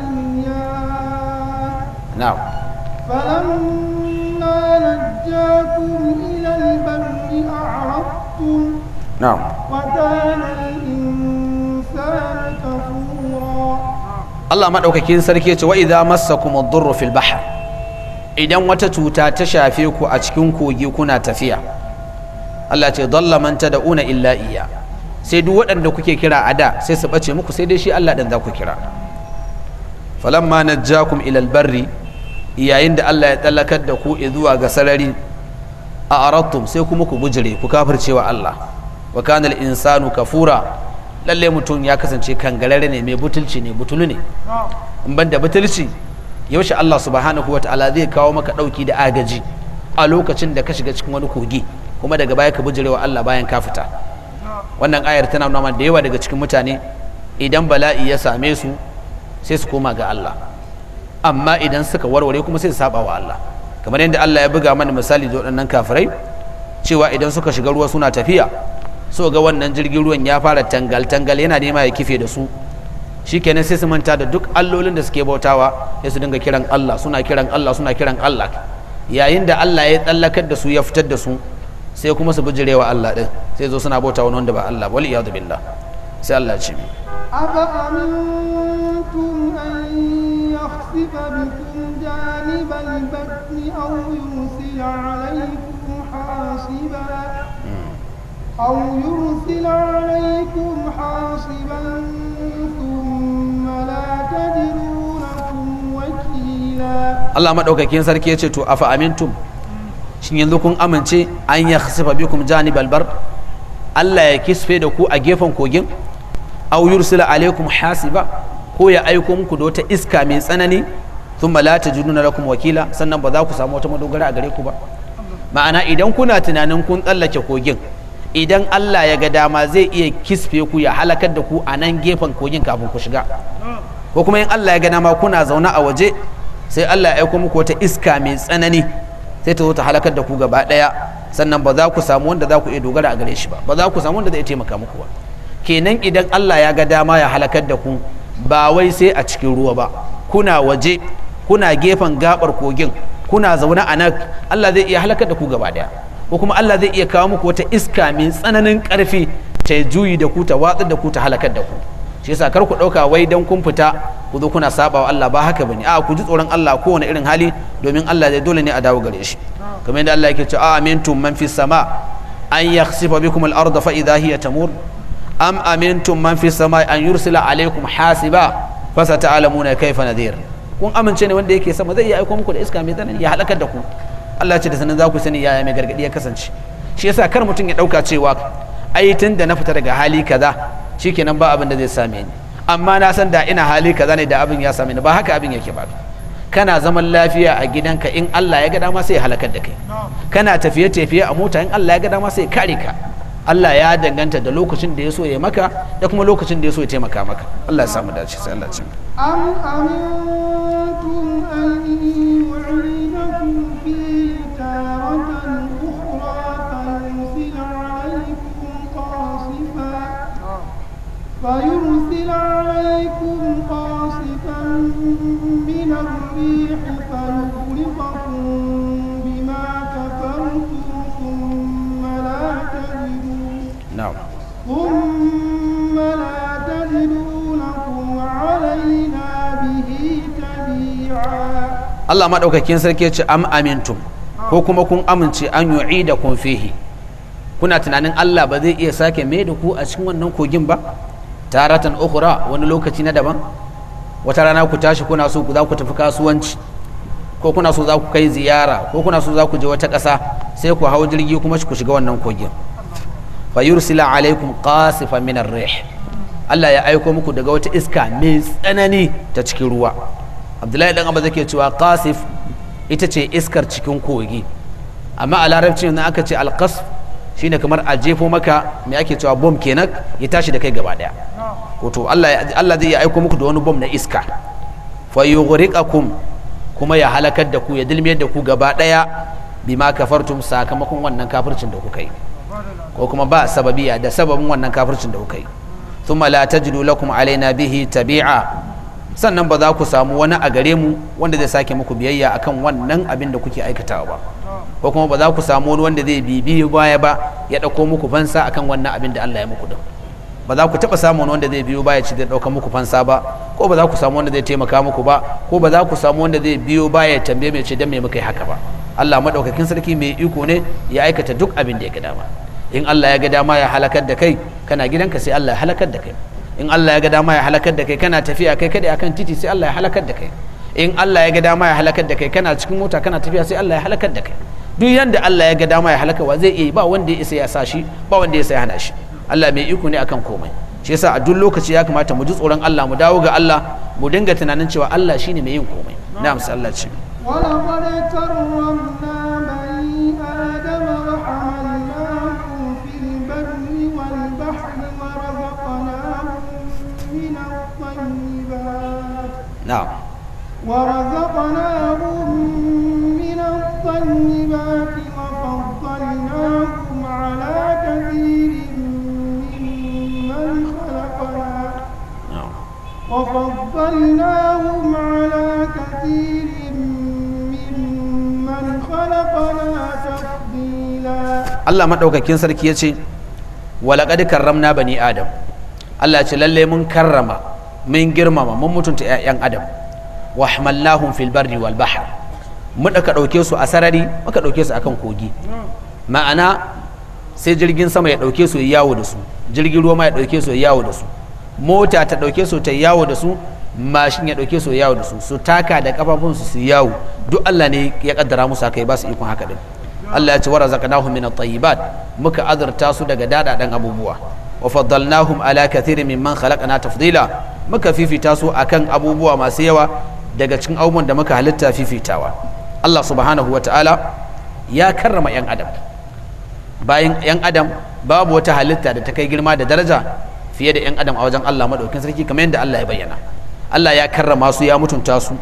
Speaker 2: إياه
Speaker 1: na'am
Speaker 2: فلما نجاكم إلى البر أعرضتم
Speaker 1: na'am
Speaker 2: وكان الإنسان كفورا
Speaker 1: Allah maɗaukakin sarki ya ce wa idza massakum ad-durru fil bahr idan wata cuta ta shafe ku a cikin kogi kuna tafiya Allah ce dalla man tad'una illa iya sai duk waɗanda kuke kira a da sai su bace muku sai dai shi Allah dan za ku kira falamma najjakum ila al-barri yayin da Allah ya tsallakar da ku zuwa ga sarari a arattum sai kuma ku bujire ku kafircewa Allah wa kana al-insanu kafura lalle mutum ya kasance kangarare ne mai butulci ne butulu ne in ban da butulci yaushe Allah subhanahu wa ta'ala zai kawo maka ɗauki da agaji a lokacin da ka shiga cikin wani kogi kuma daga baya ka bijirewa Allah bayan ka fita wannan ayar tana nuna mana da yawa daga cikin mutane idan bala'i ya same su sai su koma ga Allah amma idan suka warware kuma sai su saba wa Allah kamar yadda Allah ya buga mana misali da waɗannan kafirai cewa idan suka shiga ruwa suna tafiya so ga wannan jirgin ruwan ya fara tangal-tangal yana nema ya kife da su shikenan sai su manta da duk allolin da suke bautawa sai su dinga kiran Allah suna kiran Allah suna kiran Allah yayin da Allah ya tsallakar da su ya fitar da su sai kuma su bijirewa Allah din sai zo suna bauta wani wanda ba Allah wal iyadu billah sai Allah ya ce
Speaker 2: أفأمنتم أن يخسف بكم جانب البر أو يرسل عليكم حاصبا أو يرسل عليكم حاصبا ثم لا تجدوا لكم وكيلا
Speaker 1: Allah madaukakin sarki ya ce to afa amintum shin yanzu kun amince an ya khasifa bikum janibal bar Allah ya kisfe da ku a gefen kogin aw yursila alaikum hasiba ko ya aiko muku da wata iska mai tsanani thumma la tajiduna lakum wakila sannan ba za ku samu wata madogara a gare ku ba ma'ana idan kuna tunanin kun tsallake kogin idan Allah ya ga dama zai iya kisfe ku ya halakar da ku a nan gefen kogin kafin ku shiga ko kuma in Allah ya ga dama kuna zaune a waje sai Allah ya aiko muku wata iska mai tsanani sai ta zo ta halakar da ku gaba daya sannan ba za ku samu wanda za ku iya dogara a gare shi ba ba za ku samu wanda zai taimaka muku ba kenan idan Allah ya ga dama ya halakar da ku ba wai sai a cikin ruwa ba kuna waje kuna gefen gabar kogin kuna zaune a nan Allah zai iya halakar da ku gaba daya ko kuma Allah zai iya kawo muku wata iska mai tsananin karfi ta juyi da ku ta watsar da ku ta halakar da ku shi yasa kar ku dauka wai dan kun fita ku zo kuna saba wa Allah ba haka bane a ku ji tsoron Allah kowane irin hali domin Allah zai dole ne a dawo gare shi kamar yadda Allah yake cewa amintum man fis sama an yakhsifa bikum al-ardha fa idha hiya tamur am amintum man fis sama an yursila alaykum hasiba fa sata'lamuna kayfa nadhir kun amince ne wanda yake sama zai iya aiko muku da iska mai tsanani ya halakar da ku Allah ce da sanin za ku sani yaya mai gargadi ya kasance shi yasa kar mutum ya dauka cewa ai tun da na fita daga hali kaza shikenan ba abin da zai same ni amma na san da ina hali kaza ne da abin ya same ni ba haka abin yake ba kana zaman lafiya a gidanka in Allah ya ga dama sai ya halakar da kai kana tafiye tafiye a mota in Allah ya ga dama sai ya kare ka Allah ya danganta da lokacin da ya so ya maka da kuma lokacin da ya so ya taimaka maka Allah ya samu dace sai Allah ya ce
Speaker 2: أم أمنتم أن يعيدكم فيه تارة أخرى فيرسل عليكم قاصفا فيرسل عليكم قاصفا من الريح فيغرقكم بما كفرتم ثم لا تجدوا
Speaker 1: na'am
Speaker 2: ثم لا تجدوا لكم علينا به تبيعا
Speaker 1: Allah maɗaukakin sarki ya ce am amintum ko kuma kun amince an yu'i da kun fihi kuna tunanin Allah ba zai iya sake mai da ku a cikin wannan kogin ba taratan ukhra wani lokaci na daban wata rana ku tashi kuna so ku za ku tafi kasuwanci ko kuna so za ku kai ziyara ko kuna so za ku je wata ƙasa sai ku hau jirgi kuma ku shiga wannan kogin fa yursila alaikum qasifan min ar-rih Allah ya aiko muku daga wata iska mai tsanani ta cikin ruwa Abdullahi dan Abba zake cewa qasif ita ce iskar cikin kogi amma a larabci na aka ce alqasf shine kamar a jefo maka me ake cewa bom kenan ya tashi da kai gaba daya ko to Allah Allah zai aiko muku da wani bom na iska fa yughriqakum kuma ya halakar da ku ya dilmiyar da ku gaba daya bima kafartum sakamakon wannan kafircin da kuka yi ko kuma ba sababiya da sababin wannan kafircin da kuka yi thumma la tajidu lakum alaina bihi tabi'a sannan ba za ku samu wani a gare mu wanda zai sake muku biyayya akan wannan abin da kuke aikatawa ba ko kuma ba za ku samu wani wanda zai bibi baya ba ya dauko muku fansa akan wannan abin da Allah ya muku din ba za ku taɓa samun wanda zai biyo baya ci zai ɗauka muku fansa ba ko ba za ku samu wanda zai taimaka muku ba ko ba za ku samu wanda zai biyo baya ya tambaye mai ce dan me muka yi haka ba Allah madaukakin sarki mai iko ne ya aikata duk abin da ya ga dama in Allah ya ga dama ya halakar da kai kana gidanka sai Allah ya halakar da kai in Allah ya ga dama ya halakar da kai kana tafiya kai kada akan titi sai Allah ya halakar da kai in Allah ya ga dama ya halakar da kai kana cikin mota kana tafiya sai Allah ya halakar da kai duk yanda Allah ya ga dama ya halaka zai iya ba wanda ya isa ya sa shi ba wanda ya isa ya hana shi Allah mai iko ne akan komai shi yasa a duk lokaci ya kamata mu ji tsoron Allah mu dawo ga Allah mu dinga tunanin cewa Allah shine mai yin komai na'am sai Allah ce
Speaker 2: ولقد كرمنا بني آدم وحملناهم في البر والبحر ورزقناهم من الطيبات
Speaker 1: na'am
Speaker 2: ورزقناهم من الطيبات وفضلناهم على كثير ممن خلقنا
Speaker 1: na'am
Speaker 2: وفضلناهم على كثير ممن خلقنا تفضيلا
Speaker 1: Allah madaukakin sarki ya ce walaƙad karramna bani adam Allah ce lalle mun karrama mun girmama mun mutunta 'ya'yan adam wa hamalnahum fil barri wal bahr mu ka ɗauke su a sarari muka ɗauke su akan kogi ma'ana sai jirgin sama ya ɗauke su ya yawo da su jirgin ruwa ma ya ɗauke su ya yawo da su mota ta ɗauke su ta yawo da su mashin ya ɗauke su ya yawo da su su taka da kafafunsu su yawo duk Allah ne ya kaddara musu haka ya ba su ikon haka din Allah ya ce wa razaqnahum min at-tayyibat muka azurta su daga dadadan abubuwa wa faddalnahum ala kathirin mimman khalaqna tafdila muka fifita su akan abubuwa masu yawa daga cikin abubuwan da muka halitta fifitawa Allah subhanahu wa ta'ala ya karrama yan adam bayan yan adam babu wata halitta da ta kai girma da daraja fiye da yan adam a wajen Allah madaukin sarki kamar yadda Allah ya bayyana Allah ya karrama su ya mutunta su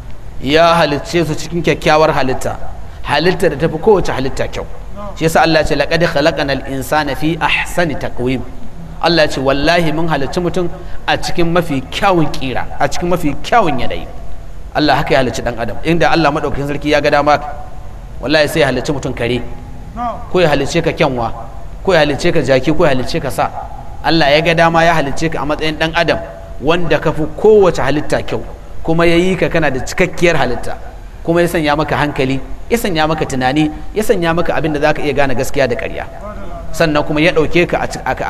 Speaker 1: ya halicce su cikin kyakkyawar halitta halitta da tafi kowace halitta kyau shi yasa Allah ya ce laqad khalaqanal insana fi ahsani taqwim Allah ya ce wallahi mun halicci mutum a cikin mafi kyawun kira a cikin mafi kyawun yanayi Allah haka ya halicci dan adam inda Allah madaukakin sarki ya ga dama wallahi sai ya halicci mutum kare ko ya halicce ka kyanwa ko ya halicce ka jaki ko ya halicce ka sa Allah ya ga dama ya halicce ka a matsayin dan adam wanda ka fi kowace halitta kyau kuma ya yi ka kana da cikakkiyar halitta kuma ya sanya maka hankali ya sanya maka tunani ya sanya maka abin da za ka iya gane gaskiya da ƙarya sannan kuma ya ɗauke ka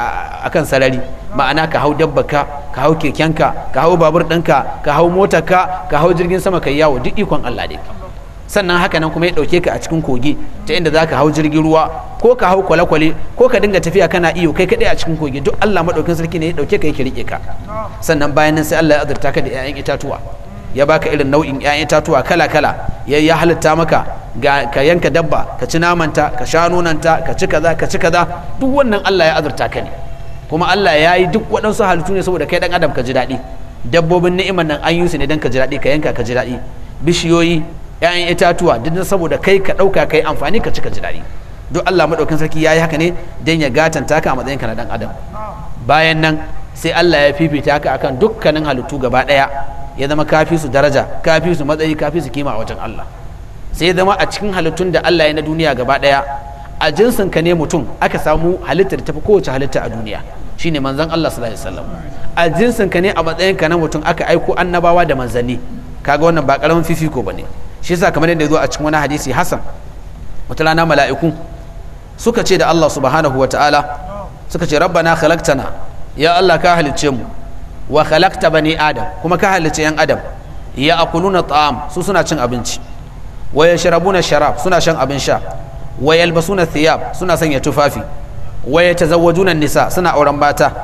Speaker 1: a kan sarari ma'ana ka hau dabbaka ka hau kekenka ka hau babur ɗinka ka hau motarka ka hau jirgin sama ka yawo duk ikon Allah dai sannan haka nan kuma ya ɗauke ka a cikin kogi ta inda za ka hau jirgin ruwa ko ka hau kwale-kwale ko ka dinga tafiya kana iyo kai kaɗai a cikin kogi duk Allah maɗaukin sarki ne ya ɗauke ka yake riƙe ka sannan bayan nan sai Allah ya azurta ka da 'ya'yan itatuwa ya baka irin nau'in 'ya'yan itatuwa kala-kala ya ya halitta maka ga ka yanka dabba ka ci namanta ka sha nonanta ka ci kaza ka ci kaza duk wannan Allah ya azurta ka ne kuma Allah ya yi duk waɗansu halittu ne saboda kai dan adam ka ji daɗi dabbobin ni'imar nan an yi su ne dan ka ji daɗi ka yanka ka ji daɗi bishiyoyi 'ya'yan itatuwa duk saboda kai ka ɗauka kai amfani ka ci ka ji daɗi duk Allah maɗaukin sarki ya yi haka ne dan ya gatanta ka a matsayin ka na dan adam bayan nan sai Allah ya fifita ka akan dukkanin halittu gaba ɗaya ya zama kafi su daraja kafi su matsayi kafi su kima a wajen Allah sai ya zama a cikin halittun da Allah ya na duniya gaba daya a jinsin ka ne mutum aka samu halittar tafi kowace halitta a duniya shine manzon Allah sallallahu alaihi wasallam a jinsin ka ne a matsayin ka na mutum aka aiko annabawa da manzanni kaga wannan ba karamin fifiko bane shi yasa kamar yadda ya zo a cikin wani hadisi hasan wata rana mala'iku suka ce da Allah subhanahu wa ta'ala suka ce rabbana khalaqtana ya Allah ka halicce mu wa khalaqta bani adam kuma ka halicce yan adam ya akuluna ta'am su suna cin abinci wa yashrabuna sharab suna shan abin sha wa yalbasuna thiyab suna sanya tufafi wa yatazawwajuna nisa suna auren mata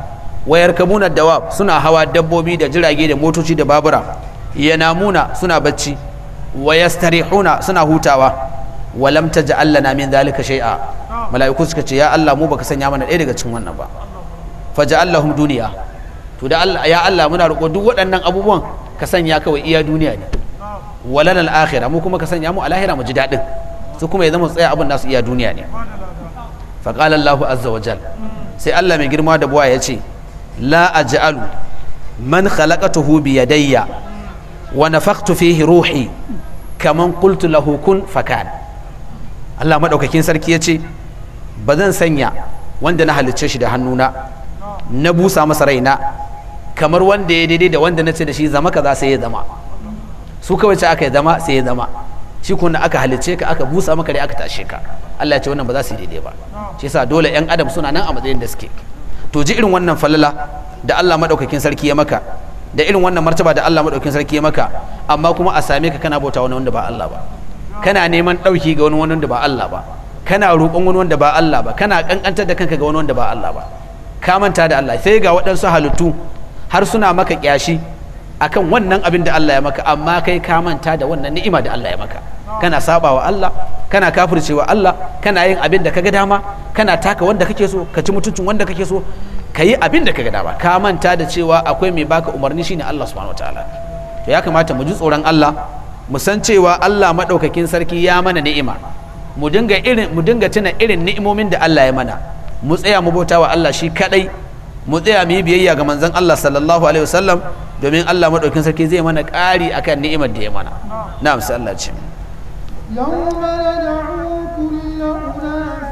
Speaker 1: wayar kabuna dawab suna hawa dabbobi da jirage da motoci da babura yanamuna suna bacci wa yastarihuna suna hutawa wa lam taj'al lana min dhalika shay'a mala'iku suka ce ya Allah mu baka sanya mana ɗaya daga cikin wannan ba faja'allahum duniya to da Allah ya Allah muna roƙo duk waɗannan abubuwan ka sanya kawai iya duniya ne walana al-akhirah mu kuma ka sanya mu a lahira mu ji daɗin su kuma ya zama tsaya abin nasu iya duniya ne fa qala Allahu azza wa jal sai Allah mai girma da buwa ya ce la aj'alu man khalaqatuhu bi yadayya wa nafakhtu fihi ruhi kaman qultu lahu kun fakan Allah madaukakin sarki ya ce ba zan sanya wanda na halicce shi da hannuna na busa masa raina kamar wanda ya daidai da wanda na ce da shi zama kaza sai ya zama su kawai ce aka yi zama sai ya zama shi kuma aka halicce ka aka busa maka rai aka tashe ka Allah ya ce wannan ba za su yi daidai ba shi yasa dole yan adam suna nan a matsayin da suke to ji irin wannan falala da Allah madaukakin sarki ya maka da irin wannan martaba da Allah madaukakin sarki ya maka amma kuma a same ka kana bauta wani wanda ba Allah ba kana neman dauki ga wani wanda ba Allah ba kana roƙon wani wanda ba Allah ba kana kankantar da kanka ga wani wanda ba Allah ba ka manta da Allah sai ga waɗansu halittu har suna maka kyashi akan wannan abin da Allah ya maka amma kai ka manta da wannan ni'ima da Allah ya maka kana saba wa Allah kana kafircewa Allah kana yin abin da kaga dama kana taka wanda kake so ka ci mutuncin wanda kake so ka yi abin da kaga dama ka manta da cewa akwai mai baka umarni shine Allah subhanahu wataala to ya kamata mu ji tsoron Allah mu san cewa Allah madaukakin sarki ya mana ni'ima mu dinga irin mu dinga tuna irin ni'imomin da Allah ya mana mu tsaya mu bauta wa Allah shi kadai mu tsaya mu yi biyayya ga manzon Allah sallallahu alaihi wasallam domin Allah madaukakin sarki zai mana ƙari akan ni'imar da ya mana na'am sai Allah ce
Speaker 2: يوم ندعو كل أناس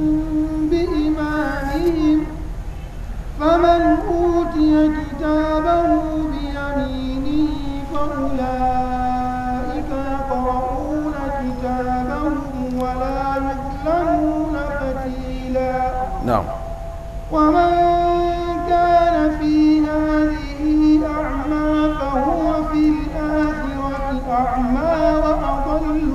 Speaker 2: بإمامهم فمن أوتي كتابه بيمينه فأولئك يقرؤون كتابهم ولا يظلمون فتيلا
Speaker 1: na'am
Speaker 2: ومن كان في هذه أعمى فهو في الآخرة أعمى وأضل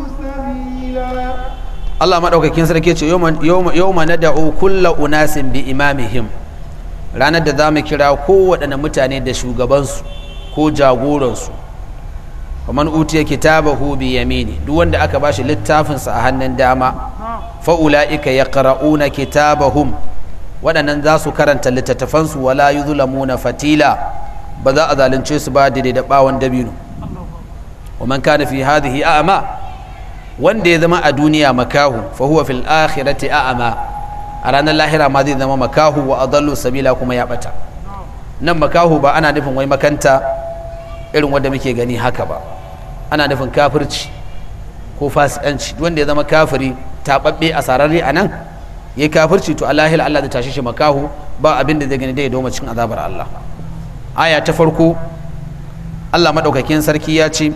Speaker 2: سبيلا
Speaker 1: Allah maɗaukakin sarki ce yau ma nada'u kulla unasin bi imamihim ranar da za mu kira kowaɗanne mutane da shugabansu ko jagoransu kamar utiya kitabahu bi yamini duk wanda aka bashi littafinsa a hannun dama fa'ula'ika ya qara'una kitabahum waɗannan za su karanta littattafansu wala yuzlamuna fatila ba za a zalunce su ba daidai da ɓawon dabino wa man kana fi hadhihi a'ma wanda ya zama a duniya makahu fa huwa fil akhirati a'ma a ranar lahira ma zai zama makahu wa adallu sabila kuma ya bata nan makahu ba ana nufin wai makanta irin wanda muke gani haka ba ana nufin kafirci ko fasikanci wanda ya zama kafiri taɓaɓɓe a sararre a nan ya yi kafirci to alahil Allah zai tashi shi makahu ba abin da zai gani dai doma cikin azabar Allah aya ta farko Allah maɗaukakin sarki ya ce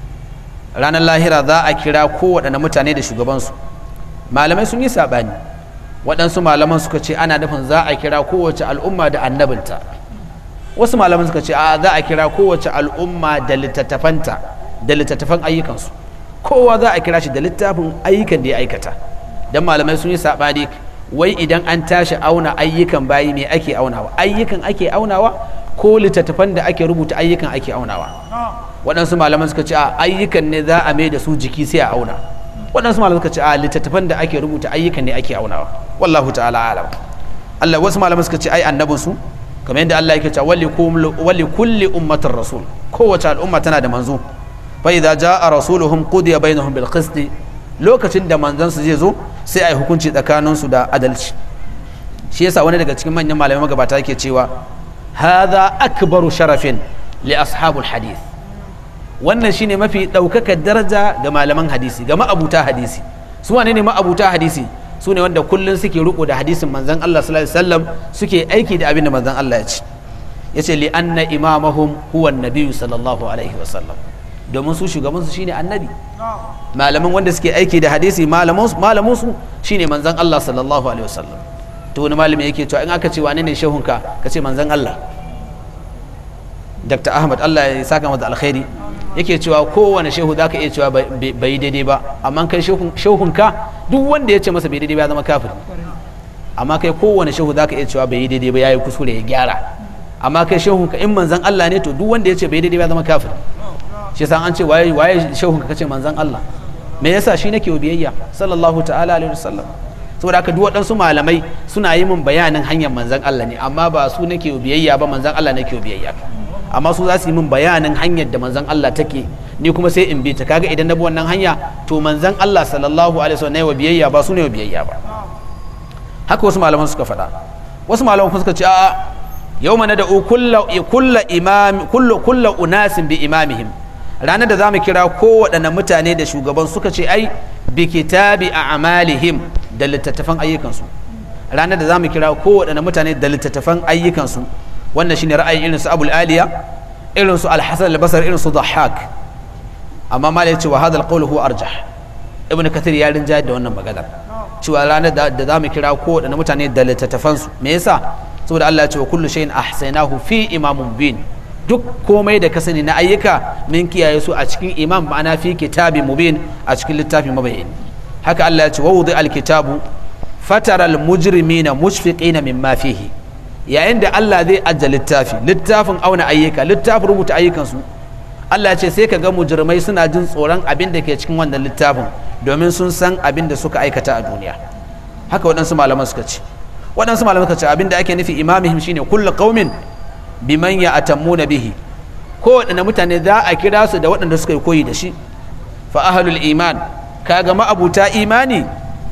Speaker 1: ranar lahira za a kira kowaɗanne mutane da shugabansu malamai sun yi saɓani waɗansu malaman suka ce ana nufin za a kira kowace al'umma da annabinta wasu malaman suka ce a za a kira kowace al'umma da littattafanta da littattafan ayyukansu kowa za a kira shi da littafin ayyukan da ya aikata don malamai sun yi saɓani wai idan an tashi auna ayyukan bayi me ake aunawa ayyukan ake aunawa ko littattafan da ake rubuta ayyukan ake aunawa waɗansu malaman suka ce a ayyukan ne za a mai da su jiki sai a auna waɗansu malaman suka ce a littattafan da ake rubuta ayyukan ne ake aunawa wallahu ta'ala alam Allah wasu malaman suka ce ai annabin su kamar yadda Allah yake cewa wali kulli ummatin rasul kowace al'umma tana da manzo fa idza jaa rasuluhum qudiya bainahum bil qist lokacin da manzon su zai zo sai ai hukunci tsakanin su da adalci shi yasa wani daga cikin manyan malamai magabata yake cewa hadha akbaru sharafin li ashabul hadith wannan shine mafi ɗaukakar daraja ga malaman hadisi ga ma'abuta hadisi su wane ne ma'abuta hadisi su ne wanda kullum suke riko da hadisin manzon Allah sallallahu alaihi wasallam suke aiki da abin da manzon Allah ya ce yace li anna imamahum huwa an sallallahu alaihi wasallam domin su shugaban su shine annabi malaman wanda suke aiki da hadisi malaman su malaman su shine manzon Allah sallallahu alaihi wasallam to wani malami yake cewa in aka ce wane ne shehunka ka ce manzon Allah Dr. Ahmad Allah ya saka masa alkhairi yake cewa kowane shehu za ka iya cewa bai daidai ba amma kai shehunka duk wanda ya ce masa bai daidai ba ya zama kafir amma kai kowane shehu za ka iya cewa bai daidai ba ya yi kuskure ya gyara amma kai shehun ka in manzan Allah ne to duk wanda ya ce bai daidai ba zama kafir shi yasa an ce waye waye shehun ka kace manzan Allah me yasa shi nake biyayya sallallahu ta'ala alaihi wasallam saboda haka duk waɗansu malamai suna yi min bayanin hanyar manzan Allah ne amma ba su nake biyayya ba manzan Allah nake biyayya amma su za su yi min bayanin hanyar da manzan Allah take ni kuma sai in bi ta kaga idan na bi wannan hanya to manzan Allah sallallahu alaihi wasallam ne wa biyayya ba su ne wa biyayya ba haka wasu malaman suka faɗa wasu malaman suka ce a'a yawma nad'u kullu kullu imam kullu kullu unasin bi imamihim ranar da zamu kira kowaɗanne mutane da shugaban suka ce ai bi kitabi a'malihim da littattafan ayyukansu ranar da zamu kira kowaɗanne mutane da littattafan ayyukansu wannan shine ra'ayin irin su Abul Aliya irin su Al-Hasan al-Basri irin su Dhahhak amma malai ce wa hadha al-qawl huwa arjah ibn kathir ya rinjayar da wannan maganar cewa ranar da zamu kira kowaɗanne mutane da littattafansu me yasa saboda Allah ya ce wa kullu shay'in ahsaynahu fi imamun bin duk komai da ka sani na ayyuka min kiyaye su a cikin imam ma'ana fi kitabin mubin a cikin littafin mabayyin haka Allah ya ce wa wudi alkitabu fatara almujrimina mushfiqina mimma fihi yayin da Allah zai ajja littafi littafin auna ayyuka littafin rubuta ayyukansu Allah ya ce sai ka ga mujrimai suna jin tsoron abin da ke cikin wannan littafin domin sun san abin da suka aikata a duniya haka waɗansu malaman suka ce waɗansu malaman suka ce abin da ake nufi imamihim shine kullu qaumin biman ya atammuna bihi ko waɗanda mutane za a kira su da waɗanda suka yi koyi da shi fa ahlul iman kaga ma'abuta imani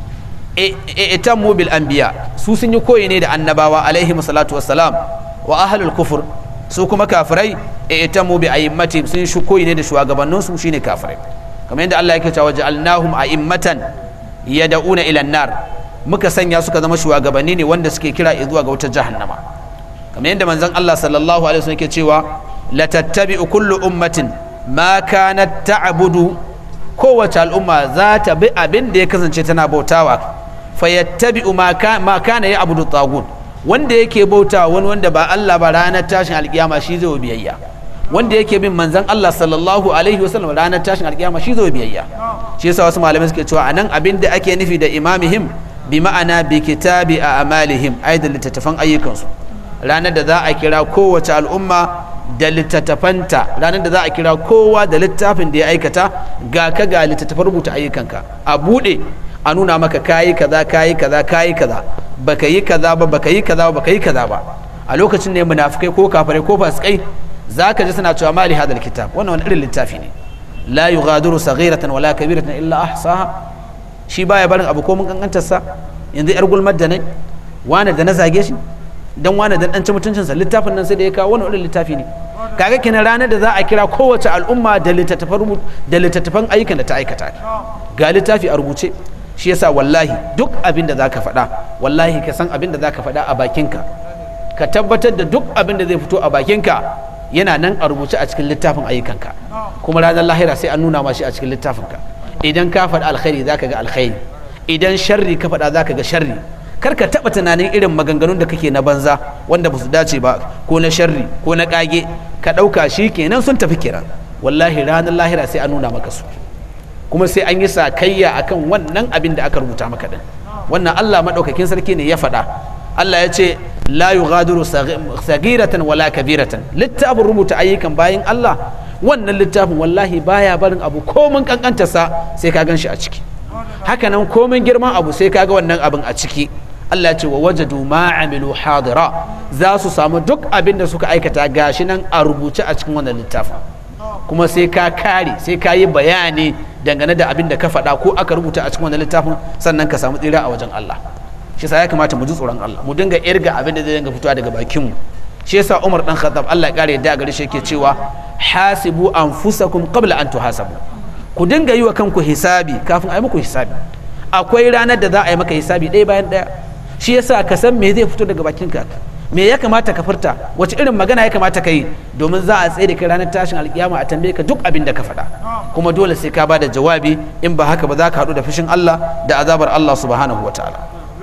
Speaker 1: itammu bil anbiya su sun yi koyi ne da annabawa alaihi salatu wassalam wa ahlul kufur su kuma kafirai itammu bi a'immati sun shi koyi ne da shugabannin su shine kafirai kamar yadda Allah yake cewa ja'alnahum a'immatan yad'una ila nar muka sanya suka zama shugabanni ne wanda suke kira zuwa ga wutar jahannama kamar yadda manzon Allah sallallahu alaihi wasallam yake cewa la tattabi'u kullu ummatin ma kanat ta'budu kowace al'umma za ta bi abin da ya kasance tana bautawa fayattabi'u ma ma kana ya'budu tagut wanda yake bautawa wani wanda ba Allah ba ranar tashin alkiyama shi zai biyayya wanda yake bin manzon Allah sallallahu alaihi wasallam ranar tashin alkiyama shi zai biyayya shi yasa wasu malamai suke cewa anan abin da ake nufi da imamihim bi ma'ana bi kitabi a amalihim ai da littattafan ayyukansu ranar da za a kira kowace al'umma da littattafanta ranar da za a kira kowa da littafin da ya aikata ga ka ga littattafan rubuta ayyukanka a buɗe a nuna maka kayi kaza kayi kaza kayi kaza baka yi kaza ba baka yi kaza ba baka yi kaza ba a lokacin ne munafikai ko kafirai ko fasikai zaka ji suna cewa mali hadal kitab wannan wani irin littafi ne la yughadiru saghiratan wala kabiratan illa ahsaha shi baya barin abu ko mun kankantarsa yanzu yar gulmar da ne wani da na zage shi dan wani dan dan ci mutuncinsa littafin nan sai da ya kawo wani irin littafi ne kaga kenan ranar da za a kira kowace al'umma da littattafan da littattafan ayyukan da ta aikata ga littafi a rubuce shi yasa wallahi duk abin da zaka faɗa wallahi ka san abin da zaka faɗa a bakinka ka tabbatar da duk abin da zai fito a bakinka yana nan a rubuce a cikin littafin ayyukanka kuma ranar lahira sai an nuna ma shi a cikin littafinka idan ka faɗa alkhairi zaka ga alkhairi idan sharri ka faɗa zaka ga sharri kar ka taɓa tunanin irin maganganun da kake na banza wanda ba su dace ba ko na sharri ko na ƙage ka ɗauka shi kenan sun tafi kiran wallahi ranar lahira sai an nuna maka su kuma sai an yi sakayya akan wannan abin da aka rubuta maka din wannan Allah maɗaukakin sarki ne ya faɗa Allah ya ce la yughadiru sagiratan wala kabiratan littafin rubuta ayyukan bayan Allah wannan littafin wallahi baya barin abu komin kankantarsa sai ka gan shi a ciki hakanan komin girman abu sai ka ga wannan abin a ciki Allah ce wa wajadu ma amilu hadira za su samu duk abin da suka aikata gashi nan a rubuce a cikin wannan littafin kuma sai ka kare sai ka yi bayani dangane da abin da ka faɗa ko aka rubuta a cikin wannan littafin sannan ka samu tsira a wajen Allah shi yasa ya kamata mu ji tsoron Allah mu dinga irga abin da zai dinga fitowa daga bakin mu shi yasa Umar dan Khattab Allah ya kare yadda gare shi yake cewa hasibu anfusakum qabla an tuhasabu ku dinga yi wa kanku hisabi kafin a yi muku hisabi akwai ranar da za a yi maka hisabi ɗaya bayan ɗaya shi yasa ka san me zai fito daga bakin ka me ya kamata ka furta wace irin magana ya kamata ka yi domin za a tsaye da kai ranar tashin alkiyama a tambaye ka duk abin da ka faɗa kuma dole sai ka bada jawabi in ba haka ba za ka haɗu da fushin Allah da azabar Allah subhanahu wa ta'ala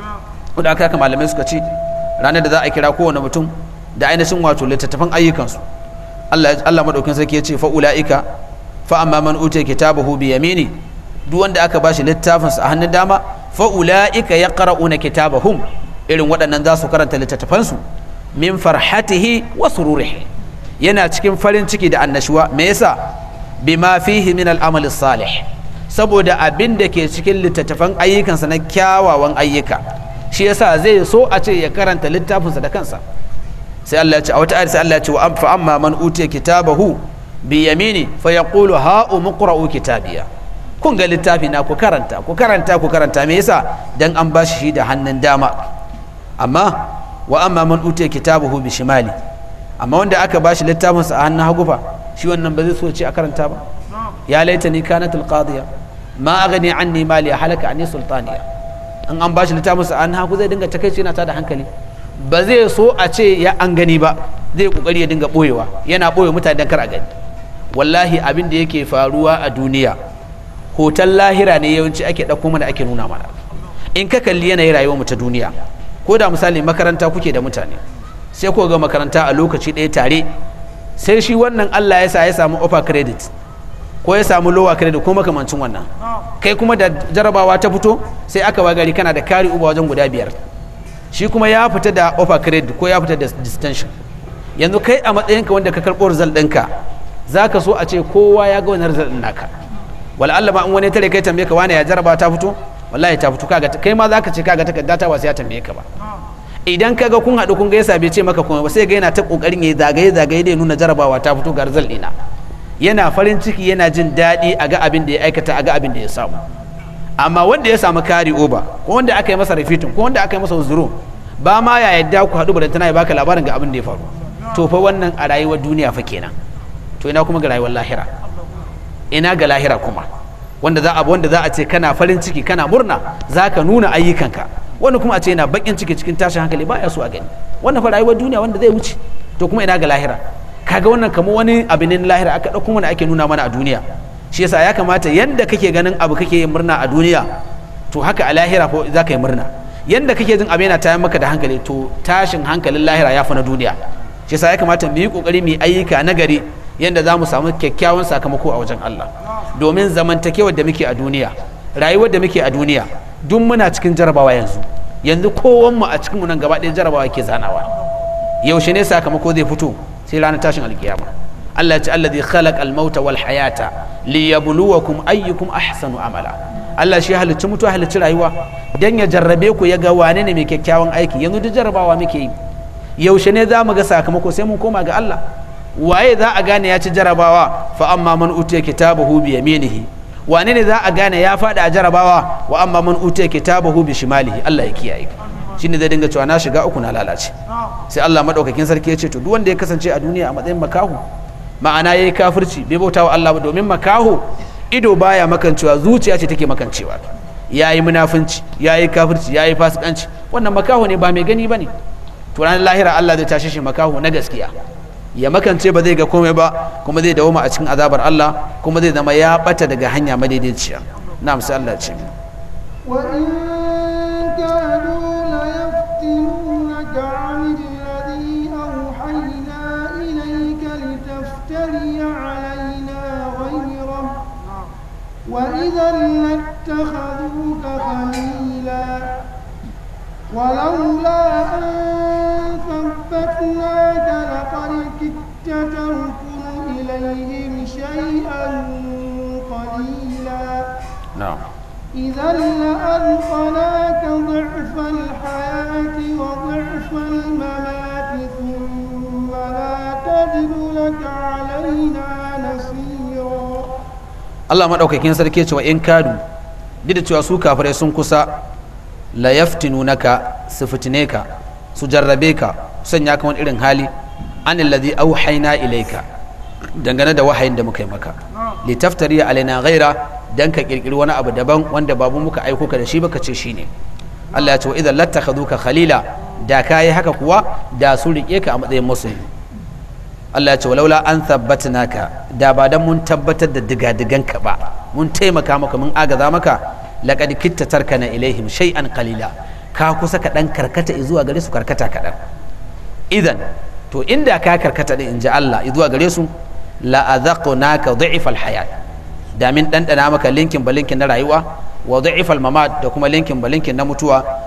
Speaker 1: da aka haka malamai suka ce ranar da za a kira kowane mutum da ainihin wato littattafan ayyukansu Allah Allah madaukin sarki ya ce fa ulaika fa amma man utiya kitabahu bi yamini duk wanda aka bashi littafinsa a hannun dama fa ulaika yaqra'una kitabahum irin waɗannan za su karanta littattafansu min farhatihi wa sururihi yana cikin farin ciki da annashuwa me yasa bima fihi min al'amali salih saboda abin da ke cikin littattafan ayyukansa na kyawawan ayyuka shi yasa zai so a ce ya karanta littafinsa da kansa sai Allah ya ce a wata ayar sai Allah ya ce wa fa amma man utiya kitabahu bi yamini fa yaqulu ha umqra'u kitabiya kun ga littafi na ku karanta ku karanta ku karanta me yasa dan an bashi shi da hannun dama amma wa amma man utiya kitabahu bi shimali amma wanda aka bashi littafinsa a hannun hagu fa shi wannan ba zai so ce a karanta ba ya laitani kanat alqadiya ma aghni anni mali halaka anni sultaniya in an bashi littafinsa a hannun hagu zai dinga takeici yana tada hankali ba zai so a ce ya an gani ba zai kokari ya dinga boyewa yana boye mutane dan kar a gani wallahi abin da yake faruwa a duniya hoton lahira ne yawanci ake ɗauko mana ake nuna mana in ka kalli yanayin rayuwar mu ta duniya ko da misali makaranta kuke da mutane sai ko ga makaranta a lokaci ɗaya tare sai shi wannan Allah ya sa ya samu offer credit ko ya samu lower credit ko makamancin wannan kai kuma da jarabawa ta fito sai aka gari kana da kari uba wajen guda biyar shi kuma ya fita da offer credit ko ya fita da distinction yanzu kai a matsayinka wanda ka karɓo result ɗinka za ka so a ce kowa ya ga wani result ɗin naka wala Allah ma in wani tare kai tambaye ka wani ya jaraba ta fito wallahi ta fito kaga kai ma za ka ce kaga takarda ta wasu ya tambaye ka ba idan ka ga kun haɗu kun gaisa bai ce maka kuma ba sai ga yana ta kokarin ya zagaye zagaye da ya nuna jarabawa ta fito ga result ɗina yana farin ciki yana jin daɗi a ga abin da ya aikata a ga abin da ya samu amma wanda ya samu kari oba ko wanda aka yi masa refitin ko wanda aka yi masa zuro ba ma ya yadda ku haɗu da tana ya baka labarin ga abin da ya faru to fa wannan a rayuwar duniya fa kenan to ina kuma ga rayuwar lahira ina ga lahira kuma wanda za a wanda za a ce kana farin ciki kana murna za ka nuna ayyukanka wani kuma a ce yana bakin ciki cikin tashin hankali ba ya so a gani wannan fa rayuwar duniya wanda zai wuce to kuma ina ga lahira kaga wannan kamar wani abin ne lahira aka ɗauko mana ake nuna mana a duniya shi yasa ya kamata yanda kake ganin abu kake yin murna a duniya to haka a lahira ko za ka yi murna yanda kake jin abu yana tayar maka da hankali to tashin hankalin lahira ya fi na duniya shi yasa ya kamata mu yi kokari mu yi ayyuka na gari yanda za mu samu kyakkyawan sakamako a wajen Allah domin zamantakewar da muke a duniya rayuwar da muke a duniya duk muna cikin jarabawa yanzu yanzu kowanmu a cikin mu nan gaba ɗaya jarabawa ke zanawa yaushe ne sakamako zai fito sai ranar tashin alkiyama Allah ya ce allazi khalaqa al-mauta wal hayata liyabluwakum ayyukum ahsanu amala Allah shi halicci mutuwa halicci rayuwa dan ya jarrabe ku ya ga wane ne mai kyakkyawan aiki yanzu duk jarrabawa muke yi yaushe ne za mu ga sakamako sai mun koma ga Allah waye za a gane ya ci jarabawa fa amma man utiya kitabahu bi yaminihi wane ne za a gane ya faɗi a jarabawa wa amma man utiya kitabahu bi shimalihi Allah ya kiyaye shine zai dinga cewa na shiga uku na lalace sai Allah madaukakin sarki ya ce to duk wanda ya kasance a duniya a matsayin makahu ma'ana yayi kafirci bai bauta wa Allah ba domin makahu ido baya makancewa zuciya ce take makancewa yayi munafunci yayi kafirci yayi fasikanci wannan makahu ne ba mai gani bane to ranar lahira Allah zai tashe shi makahu na gaskiya ya makance ba zai ga komai ba kuma zai dawo a cikin azabar Allah kuma zai zama ya bata daga hanya madaidaiciya na'am sai Allah ce
Speaker 2: وإن كانوا ليفتنونك عن الذي أوحينا إليك لتفتري علينا غيره وإذا لاتخذوك خليلا ولولا أن ثبتناك لقد كدت تركن إليهم شيئا قليلا
Speaker 1: na'am
Speaker 2: إذا لأذقناك ضعف الحياة وضعف الممات ثم لا تجد لك علينا نصيرا
Speaker 1: Allah madaukakin sarki ya ce wa in kadu duk da cewa su kafirai sun kusa la yaftinunaka su fitine ka su jarrabe ka su sanya ka wani irin hali an alladhi auhayna ilayka dangane da wahayin da muka yi maka litaftari alaina ghaira dan ka kirkiri wani abu daban wanda babu muka aiko ka da shi baka ce shine Allah ya ce wa idan lattakhaduka khalila da kai haka kuwa da su rike ka a matsayin masoyi Allah ya ce walaula an naka da ba dan mun tabbatar da digadigan ka ba mun taimaka maka mun agaza maka laqad kitta tarkana ilaihim shay'an qalila ka kusa ka dan karkata zuwa gare su karkata kaɗan idan to inda ka karkata din inji Allah zuwa gare su la adhaqnaka dha'ifal hayat da min dandana maka linkin ba linkin na rayuwa wa dha'ifal mamat da kuma linkin ba linkin na mutuwa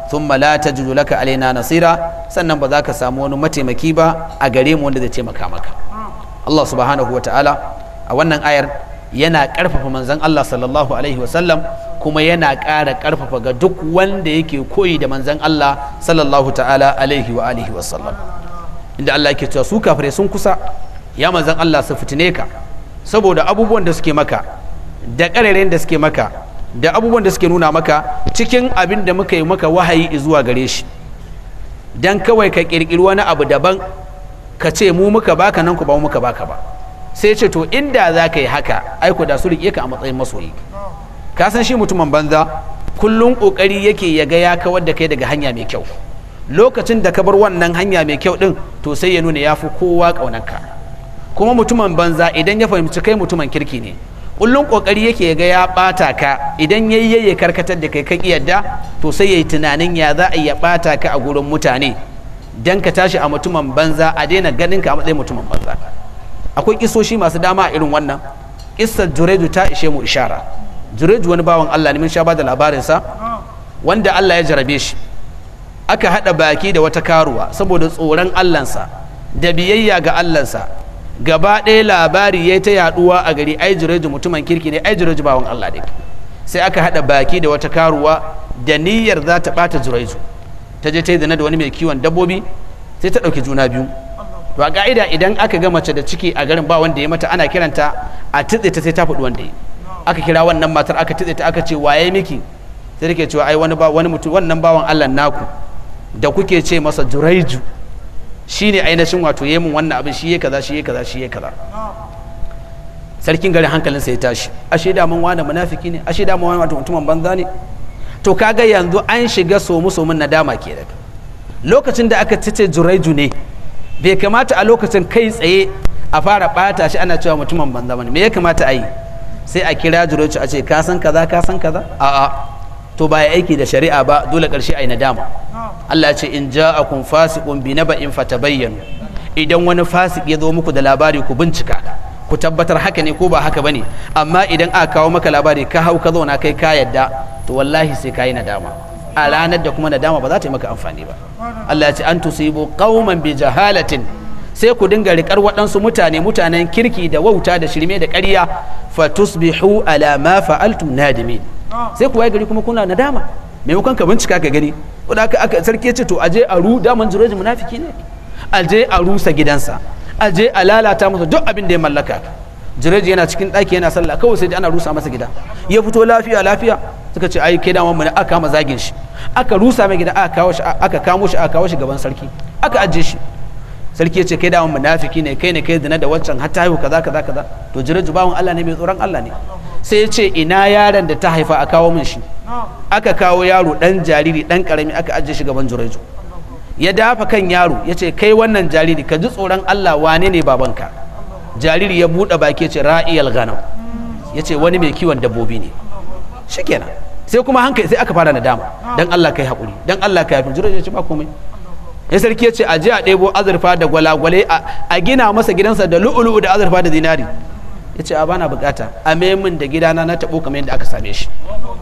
Speaker 1: thumma la tajidu laka alaina nasira sannan ba za ka samu wani mataimaki ba a gare mu wanda zai taimaka maka Allah subhanahu wa ta'ala a wannan ayar yana ƙarfafa manzon Allah sallallahu alaihi wasallam kuma yana ƙara ƙarfafa ga duk wanda yake koyi da manzon Allah sallallahu ta'ala alaihi wa alihi wasallam inda Allah yake cewa su kafirai sun kusa ya manzon Allah su fitine ka saboda abubuwan da suke maka da ƙarerayen da suke maka da abubuwan da suke nuna maka cikin abin da muka yi maka wahayi zuwa gare shi dan kawai ka ƙirƙiri wani abu daban ka ce mu muka baka nan ku ba muka baka ba sai ce to inda za ka yi haka aiko da su riƙe ka a matsayin masoyi ka san shi mutumin banza kullum ƙoƙari yake ya ga ya kawar da kai daga hanya mai kyau lokacin da ka bar wannan hanya mai kyau din to sai ya nuna ya fi kowa ƙaunarka kuma mutumin banza idan ya fahimci kai mutumin kirki ne kullum ƙoƙari yake ya ga ya ɓata ka idan ya yi ya karkatar da kai ka yadda to sai ya yi tunanin ya za a iya ɓata ka a gurin mutane dan ka tashi a mutumin banza a daina ganin ka a matsayin mutumin banza akwai kisoshi masu dama a irin wannan kissar jureju ta ishe mu ishara jureju wani bawan Allah ne mun sha bada labarinsa wanda Allah ya jarabe shi aka haɗa baki da wata karuwa saboda tsoron Allahnsa da biyayya ga Allahnsa gaba ɗaya labari ya ta yaɗuwa a gari ai jureju mutumin kirki ne ai jureju bawan Allah ne sai aka haɗa baki da wata karuwa da niyyar za ta ɓata jureju ta je ta yi zina da wani mai kiwon dabbobi sai ta ɗauki juna biyu to a ka'ida idan aka ga mace da ciki a garin ba wanda ya mata ana kiranta a tutse ta sai ta faɗi wanda ya aka kira wannan matar aka tutse ta aka ce waye miki sai take cewa ai wani ba wani mutum wannan bawan Allah naku da kuke ce masa juraiju shine ainihin wato yayin mun wannan abin shi yake kaza shi yake kaza shi yake kaza sarkin garin hankalinsa ya tashi ashe da mun wani munafiki ne ashe da mun wani mutumin banza ne to kaga yanzu an shiga somu somun nadama ke da lokacin da aka tace juraiju ne bai kamata a lokacin kai tsaye a fara bata shi ana cewa mutumin banza bane me ya kamata a yi sai a kira juraiju a ce ka san kaza ka san kaza a'a to ba ya aiki da shari'a ba dole karshe a yi nadama Allah ya ce in ja'akum fasiqun bi naba'in fatabayyanu idan wani fasik ya zo muku da labari ku bincika ku tabbatar haka ne ko ba haka bane amma idan aka kawo maka labari ka hau ka zauna kai ka yadda to wallahi sai ka yi nadama a ranar da kuma nadama ba za ta yi maka amfani ba Allah ya ce an tusibu qauman bi jahalatin sai ku dinga rikar waɗansu mutane mutanen kirki da wauta da shirme da ƙarya fa tusbihu ala ma fa'altum nadimin sai ku waye gari kuma kuna nadama maimakon ka bincika ka gani wanda aka aka sarki ya ce to aje a ru daman jiroji munafiki ne aje a rusa gidansa aje a lalata masa duk abin da ya mallaka jireji yana cikin ɗaki yana sallah kawai sai ana rusa masa gida ya fito lafiya lafiya suka ce ai kai daman mu ne aka kama zagin shi aka rusa mai gida aka kawo shi aka kamo shi aka kawo shi gaban sarki aka ajiye shi sarki ya ce kai daman munafiki ne kai ne kai zina da waccan har ta haihu kaza kaza kaza to jireji bawon Allah ne mai tsoron Allah ne sai ya ce ina yaron da ta haifa a kawo min shi aka kawo yaro dan jariri dan karami aka ajiye shi gaban jireji ya dafa kan yaro ya ce kai wannan jariri ka ji tsoron Allah wane ne babanka jariri ya buɗe baki ce ra'iyal ghanam ya ce wani mai kiwon dabbobi ne shikenan sai kuma hankali sai aka fara nadama dan Allah kai haƙuri dan Allah kai yafi jiran ya ce ba komai ya sarki ya ce a je a ɗebo azurfa da gwalagwale a gina masa gidansa da lu'ulu'u da azurfa da zinari ya ce a bana bukata a min da gidana na taɓo kamar yadda aka same shi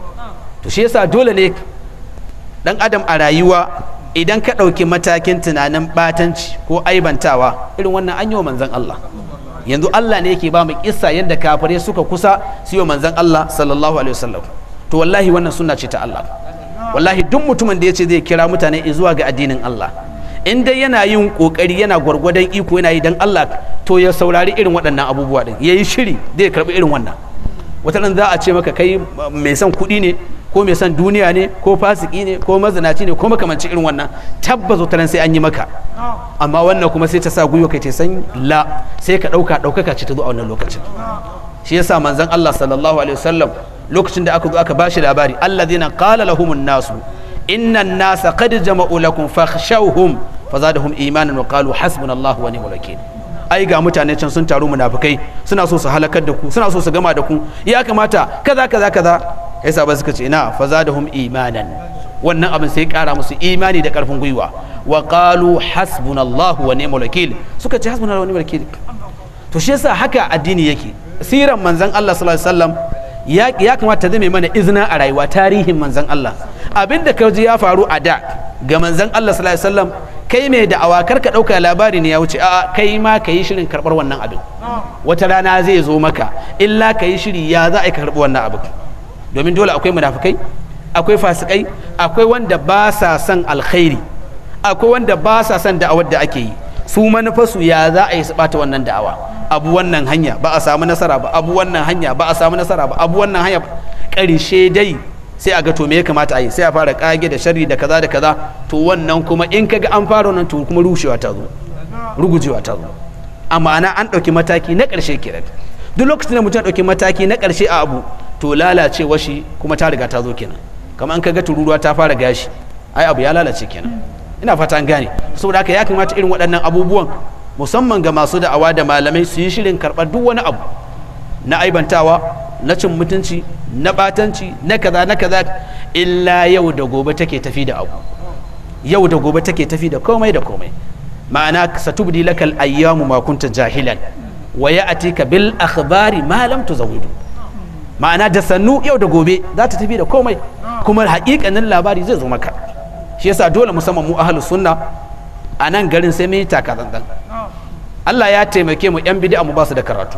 Speaker 1: to shi yasa dole ne dan adam a rayuwa idan ka ɗauki matakin tunanin ɓatanci ko aibantawa irin wannan an yi wa manzan Allah yanzu Allah ne yake ba mu kissa yadda kafare suka kusa su yi wa manzan Allah sallallahu alaihi wasallam to wallahi wannan sunna ce ta Allah wallahi duk mutumin da ya ce zai kira mutane zuwa ga addinin Allah in dai yana yin kokari yana gwargwadon iko yana yi dan Allah to ya saurari irin waɗannan abubuwa din yayi shiri zai karbi irin wannan wata za a ce maka kai mai son kuɗi ne ko mai son duniya ne ko fasiki ne ko mazinaci ne ko makamancin irin wannan tabbas wata sai an yi maka amma wannan kuma sai ta sa gwiwa kai ta san la sai ka ɗauka ɗaukaka ce ta zo a wannan lokacin shi yasa manzon Allah sallallahu alaihi wasallam lokacin da aka zo aka bashi labari alladhina qala lahumun nasu inna an-nasa qad jama'u lakum fakhshawhum fazadahum imanan wa qalu hasbunallahu wa ni'mal wakeel ai ga mutane can sun taru munafikai suna so su halakar da ku suna so su gama da ku ya kamata kaza kaza kaza yasa ba suka ce ina fazadahum imanan wannan abin sai kara musu imani da karfin gwiwa wa qalu hasbunallahu wa ni'mal wakeel suka ce hasbunallahu wa ni'mal wakeel to shi yasa haka addini yake siran manzon Allah sallallahu alaihi wasallam ya ya kamata zai mana izina a rayuwa tarihin manzon Allah abin da ka ji ya faru a da ga manzon Allah sallallahu alaihi wasallam kai mai da'awa kar ka ɗauka labari ne ya wuce a'a kai ma ka yi shirin karɓar wannan abin wata rana zai zo maka illa ka yi shiri ya za a yi karɓi wannan abin domin dole akwai munafukai akwai fasikai akwai wanda ba sa son alkhairi akwai wanda ba sa son da'awar da ake yi su manufarsu ya za a yi su ɓata wannan da'awa abu wannan hanya ba a samu nasara ba abu wannan hanya ba a samu nasara ba abu wannan hanya ƙarshe dai sai a ga to me ya kamata a yi sai a fara kage da sharri da kaza da kaza to wannan kuma in kaga an fara wannan to kuma rushewa ta zo rugujewa ta zo a ma'ana an ɗauki mataki na ƙarshe kenan duk lokacin da mutum ɗauki mataki na ƙarshe a abu to lalacewa shi kuma ta riga ta zo kenan kamar an kaga tururuwa ta fara gashi ai abu ya lalace kenan ina fata an gane saboda haka ya kamata irin waɗannan abubuwan musamman ga masu da'awa da malamai su yi shirin karɓar duk wani abu na aibantawa na cin mutunci na batanci na kaza na kaza illa yau da gobe take tafi da abu yau da gobe take tafi da komai da komai ma'ana satubdi lakal ayyamu ma kunta jahilan wa ya'tika bil akhbari ma lam tuzawidu ma'ana da sannu yau da gobe za ta tafi da komai kuma haƙiƙanin labari zai zo maka shi yasa dole musamman mu ahlus sunna a nan garin sai mun yi takatsantsan Allah ya taimake mu yan bid'a mu ba su da karatu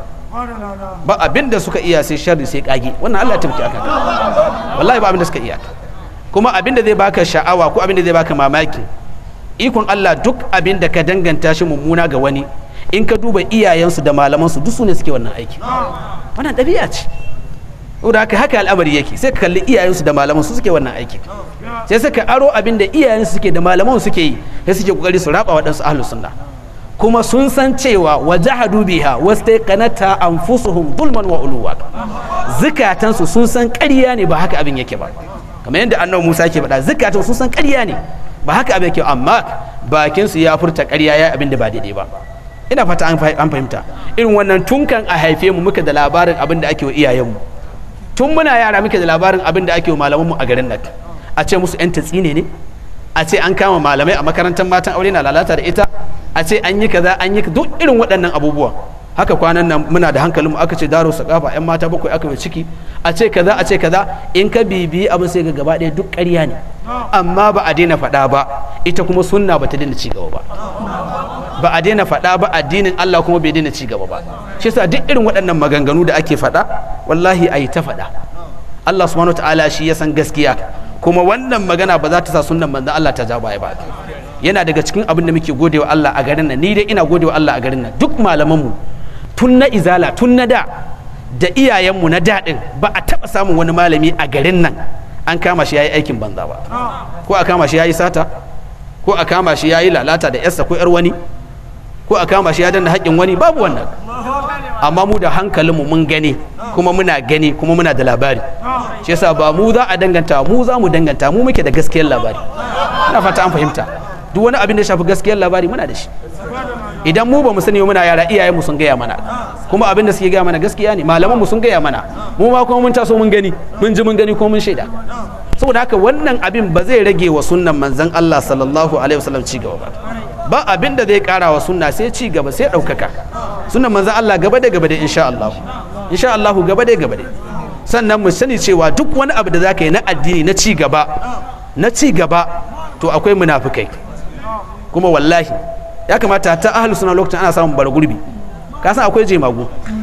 Speaker 1: ba abin da suka iya sai sharri sai kage wannan Allah ya taimake akan wallahi ba abin da suka iya kuma abin da zai baka sha'awa ko abin da zai baka mamaki ikon Allah duk abin da ka danganta shi mummuna ga wani in ka duba iyayensu da malamansu duk su ne suke wannan aiki wannan ɗabi'a ce saboda haka haka al'amari yake sai ka kalli iyayensu da malaman su suke wannan aiki sai suka aro abin da iyayensu suke da malaman suke yi sai suke kokari su raba waɗansu ahlus sunna kuma sun san cewa wa jahadu biha wastaqanata anfusuhum zulman wa uluwa zukatansu sun san ƙarya ne ba haka abin yake ba kamar yadda annabi Musa yake faɗa zukatan sun san ƙarya ne ba haka abin yake amma bakin su ya furta ƙarya ya abin da ba daidai ba ina fata an fahimta irin wannan tunkan a haife mu muka da labarin abin da ake wa iyayenmu tun muna yara muke da labarin abin da ake wa malamanmu a garin nan a ce musu yan tatsine ne a ce an kama malamai a makarantar matan aure na lalata da ita a ce an yi kaza an yi duk irin waɗannan abubuwa haka kwanan nan muna da hankalinmu aka ce daro sakafa yan mata bakwai aka yi ciki a ce kaza a ce kaza in ka bibiyi abin sai ga gaba ɗaya duk ƙarya ne amma ba a daina faɗa ba ita kuma sunna ba ta daina ci gaba ba ba a daina faɗa ba addinin Allah kuma bai daina ci gaba ba shi yasa duk irin waɗannan maganganu da ake faɗa wallahi a yi ta faɗa Allah subhanahu ta'ala shi ya san gaskiya kuma wannan magana ba za ta sa sunnan manzon Allah ta ja baya ba yana daga cikin abin da muke godewa Allah a garin nan ni dai ina godewa Allah a garin nan duk malamanmu tun na izala tun na da da iyayenmu na daɗin ba a taɓa samun wani malami a garin nan an kama shi ya yi aikin banza ba ko a kama shi ya yi sata ko a kama shi ya yi lalata da yarsa ko yar wani ko a kama shi ya danna haƙƙin wani babu wannan amma mu da hankalinmu mun gani kuma muna gani kuma muna da labari shi yasa ba mu za a danganta mu za mu danganta mu muke da gaskiyar labari ina fata an fahimta duk wani abin da shafi gaskiyar labari muna da shi idan mu ba mu sani muna yara iyayen mu sun gaya mana kuma abin da suke gaya mana gaskiya ne malaman mu sun gaya mana mu ma kuma mun taso mun gani mun ji mun gani ko mun shaida saboda haka wannan abin ba zai rage wa sunnan manzon Allah sallallahu alaihi wasallam ci gaba ba ba abin da zai kara wa sunna sai ci gaba sai ɗaukaka sunnan manzon Allah gaba da gaba da insha Allah insha Allah gaba da gaba da sannan mu sani cewa duk wani abu da zaka yi na addini na ci gaba na ci gaba to akwai munafikai kuma wallahi ya kamata ta ahlus sunna lokacin ana samun bara gurbi ka san akwai jemagu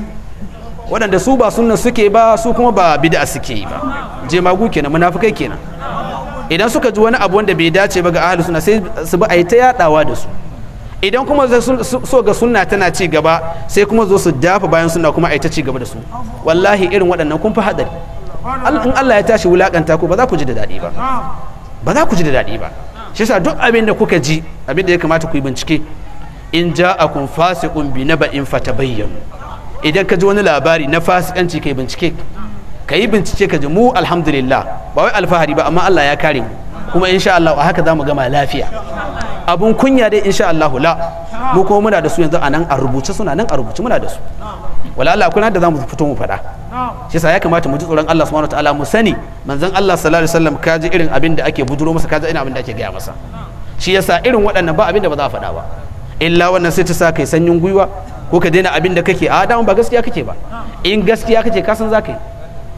Speaker 1: waɗanda su ba sunna suke ba su kuma ba bid'a suke yi ba jemagu kenan munafikai kenan idan suka ji wani abu wanda bai dace ba ga ahlus sunna sai su bi a yi ta yadawa da su idan kuma so ga sunna tana ci gaba sai kuma zo su dafa bayan sunna kuma a yi ta ci gaba da su wallahi irin waɗannan kun fi hadari in Allah ya tashi wulakanta ku ba za ku ji da daɗi ba ba za ku ji da daɗi ba shi yasa duk abin da kuka ji abin da ya kamata ku yi bincike in ja'akum fasiqun bi naba'in fatabayyanu idan ka ji wani labari na fasikanci kai bincike ka yi bincike ka ji mu alhamdulillah ba wai alfahari ba amma Allah ya kare mu kuma insha Allah a haka zamu gama lafiya abun kunya dai insha Allah la mu kuma muna da su yanzu a nan a rubuce suna nan a rubuce muna da su wala Allah kuna da zamu fito mu faɗa shi yasa ya kamata mu ji tsoron Allah subhanahu wataala mu sani manzon Allah sallallahu alaihi wasallam ka ji irin abin da ake buduro masa ka ji irin abin da ake gaya masa shi yasa irin waɗannan ba abin da ba za a faɗa ba illa wannan sai ta sa kai sanyin gwiwa ko ka daina abin da kake a dama ba gaskiya kake ba in gaskiya kake ka san za ka yi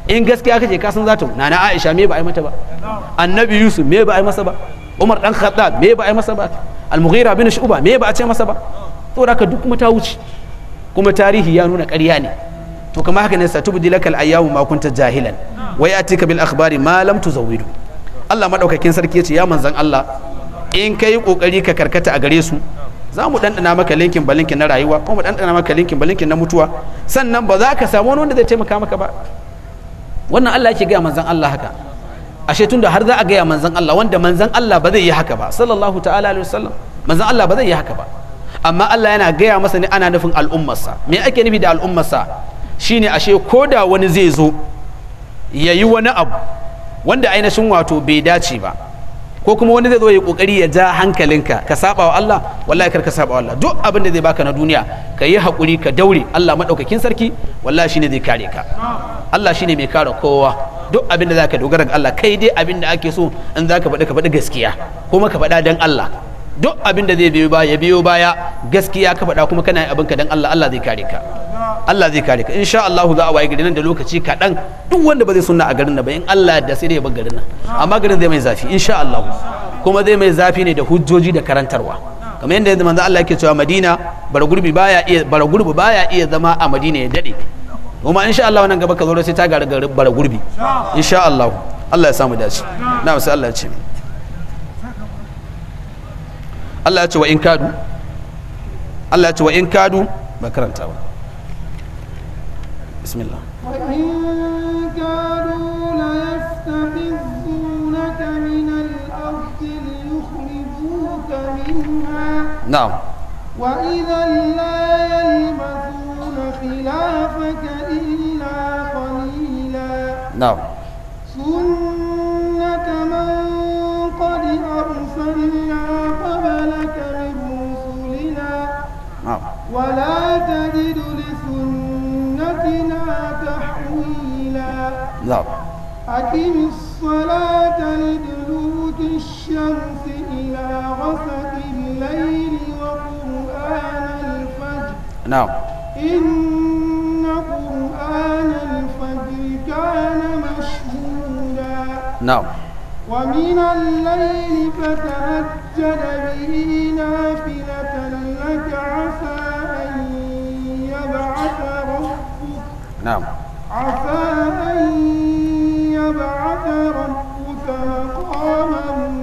Speaker 1: in gaskiya kake ka san za ta na na Aisha me ba a yi mata ba annabi Yusuf me ba a yi masa ba Umar dan Khattab me ba a yi masa ba Al-Mughira bin Shu'ba me ba a ce masa ba saboda haka duk kuma ta wuce kuma tarihi ya nuna ƙarya ne to kamar haka ne satubdi lakal ayyamu ma kunta jahilan wa yatika bil akhbari ma lam tuzawwidu Allah madaukakin sarki yace ya manzan Allah in kai kokari ka karkata a gare su za mu dandana maka linkin balinkin na rayuwa ko mu dandana maka linkin balinkin na mutuwa sannan ba za ka samu wani wanda zai taimaka maka ba wannan Allah yake gaya manzan Allah haka ashe tunda har za a gaya manzan Allah wanda manzan Allah ba zai yi haka ba sallallahu ta'ala alaihi wasallam manzan Allah ba zai yi haka ba amma Allah yana gaya masa ne ana nufin al'ummarsa me ake nufi da al'ummarsa shine ashe ko da wani zai zo ya yi wani abu wanda ainihin wato bai dace ba ko kuma wani zai zo ya kokari ya ja hankalinka ka saba wa Allah wallahi kar ka saba wa Allah duk abin da zai baka na duniya ka yi hakuri ka daure Allah madaukakin sarki wallahi shine zai kare ka Allah shine mai kare kowa duk abin da zaka dogara ga Allah kai dai abin da ake so in zaka faɗi ka faɗi gaskiya kuma ka faɗa dan Allah duk abin da zai biyo baya biyo baya gaskiya ka faɗa kuma kana yin abinka dan Allah Allah zai kare ka Allah zai kare ka insha Allah za a waye gari nan da lokaci kaɗan duk wanda ba zai sunna a garin nan ba in Allah da sai dai ya bar garin nan amma garin zai mai zafi insha Allah kuma zai mai zafi ne da hujjoji da karantarwa kamar yadda yanzu manzo Allah yake cewa Madina bara gurbi baya iya bara gurbi baya iya zama a Madina ya dade kuma insha Allah wannan gaba ka zo sai ta gara bara gurbi insha Allah Allah ya samu dace na sai Allah ya ce Allah ya ce wa in kadu Allah ya ce wa in kadu ba karanta ba bismillah
Speaker 2: وإن كانوا ليستفزونك من الأرض ليخرجوك منها
Speaker 1: na'am
Speaker 2: وإذا لا يلبثون خلافك إلا قليلا
Speaker 1: na'am
Speaker 2: سنة من قد أرسلنا قبلك من رسلنا
Speaker 1: na'am
Speaker 2: ولا تجد لسنتنا تحويلا
Speaker 1: na'am
Speaker 2: أقم الصلاة لدلوك الشمس إلى غسق الليل وقرآن الفجر
Speaker 1: na'am
Speaker 2: إن قرآن الفجر كان مشهودا
Speaker 1: na'am
Speaker 2: ومن الليل فتهجد به نافلة لك عسى أن يبعث ربك
Speaker 1: na'am
Speaker 2: عسى أن يبعث ربك مقاما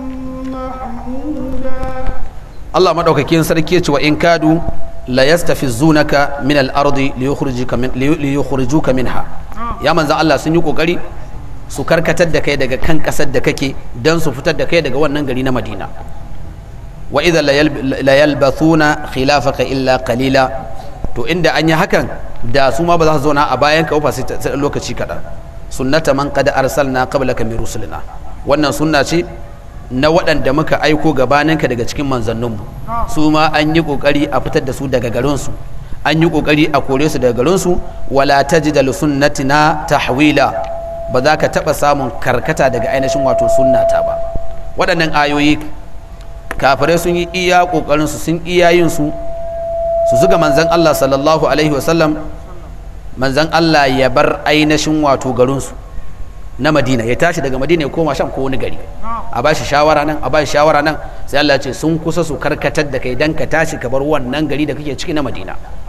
Speaker 2: محمودا
Speaker 1: Allah madaukakin sarki ya ce wa in kadu la yastafizunaka min al-ardi li yukhrijuka min li yukhrijuka minha ya manzon Allah sun yi kokari su karkatar da kai daga kan kasar da kake dan su fitar da kai daga wannan gari na Madina wa idha la yalbathuna khilafaka illa qalila to inda an yi hakan da su ma ba za su zauna a bayan ka ba sai ta- sai lokaci kaɗan sunnata man qad arsalna qablaka min rusulina wannan sunna ce na waɗanda muka aiko gabaninka daga cikin manzanninmu su ma an yi ƙoƙari a fitar da su daga garinsu an yi ƙoƙari a kore su daga garinsu wala tajida li sunnatina tahwila ba za ka taɓa samun karkata daga ainihin wato sunnata ba waɗannan ayoyi kafirai sun yi iya ƙoƙarinsu sun iya yin su su zuga manzan Allah sallallahu alaihi wasallam manzan Allah ya bar ainihin wato garinsu na madina ya tashi daga madina ya koma sham ko wani gari a ba shi shawara nan a ba shi shawara nan sai Allah ya ce sun kusa su karkatar da kai dan ka tashi ka bar wannan gari da kake ciki na madina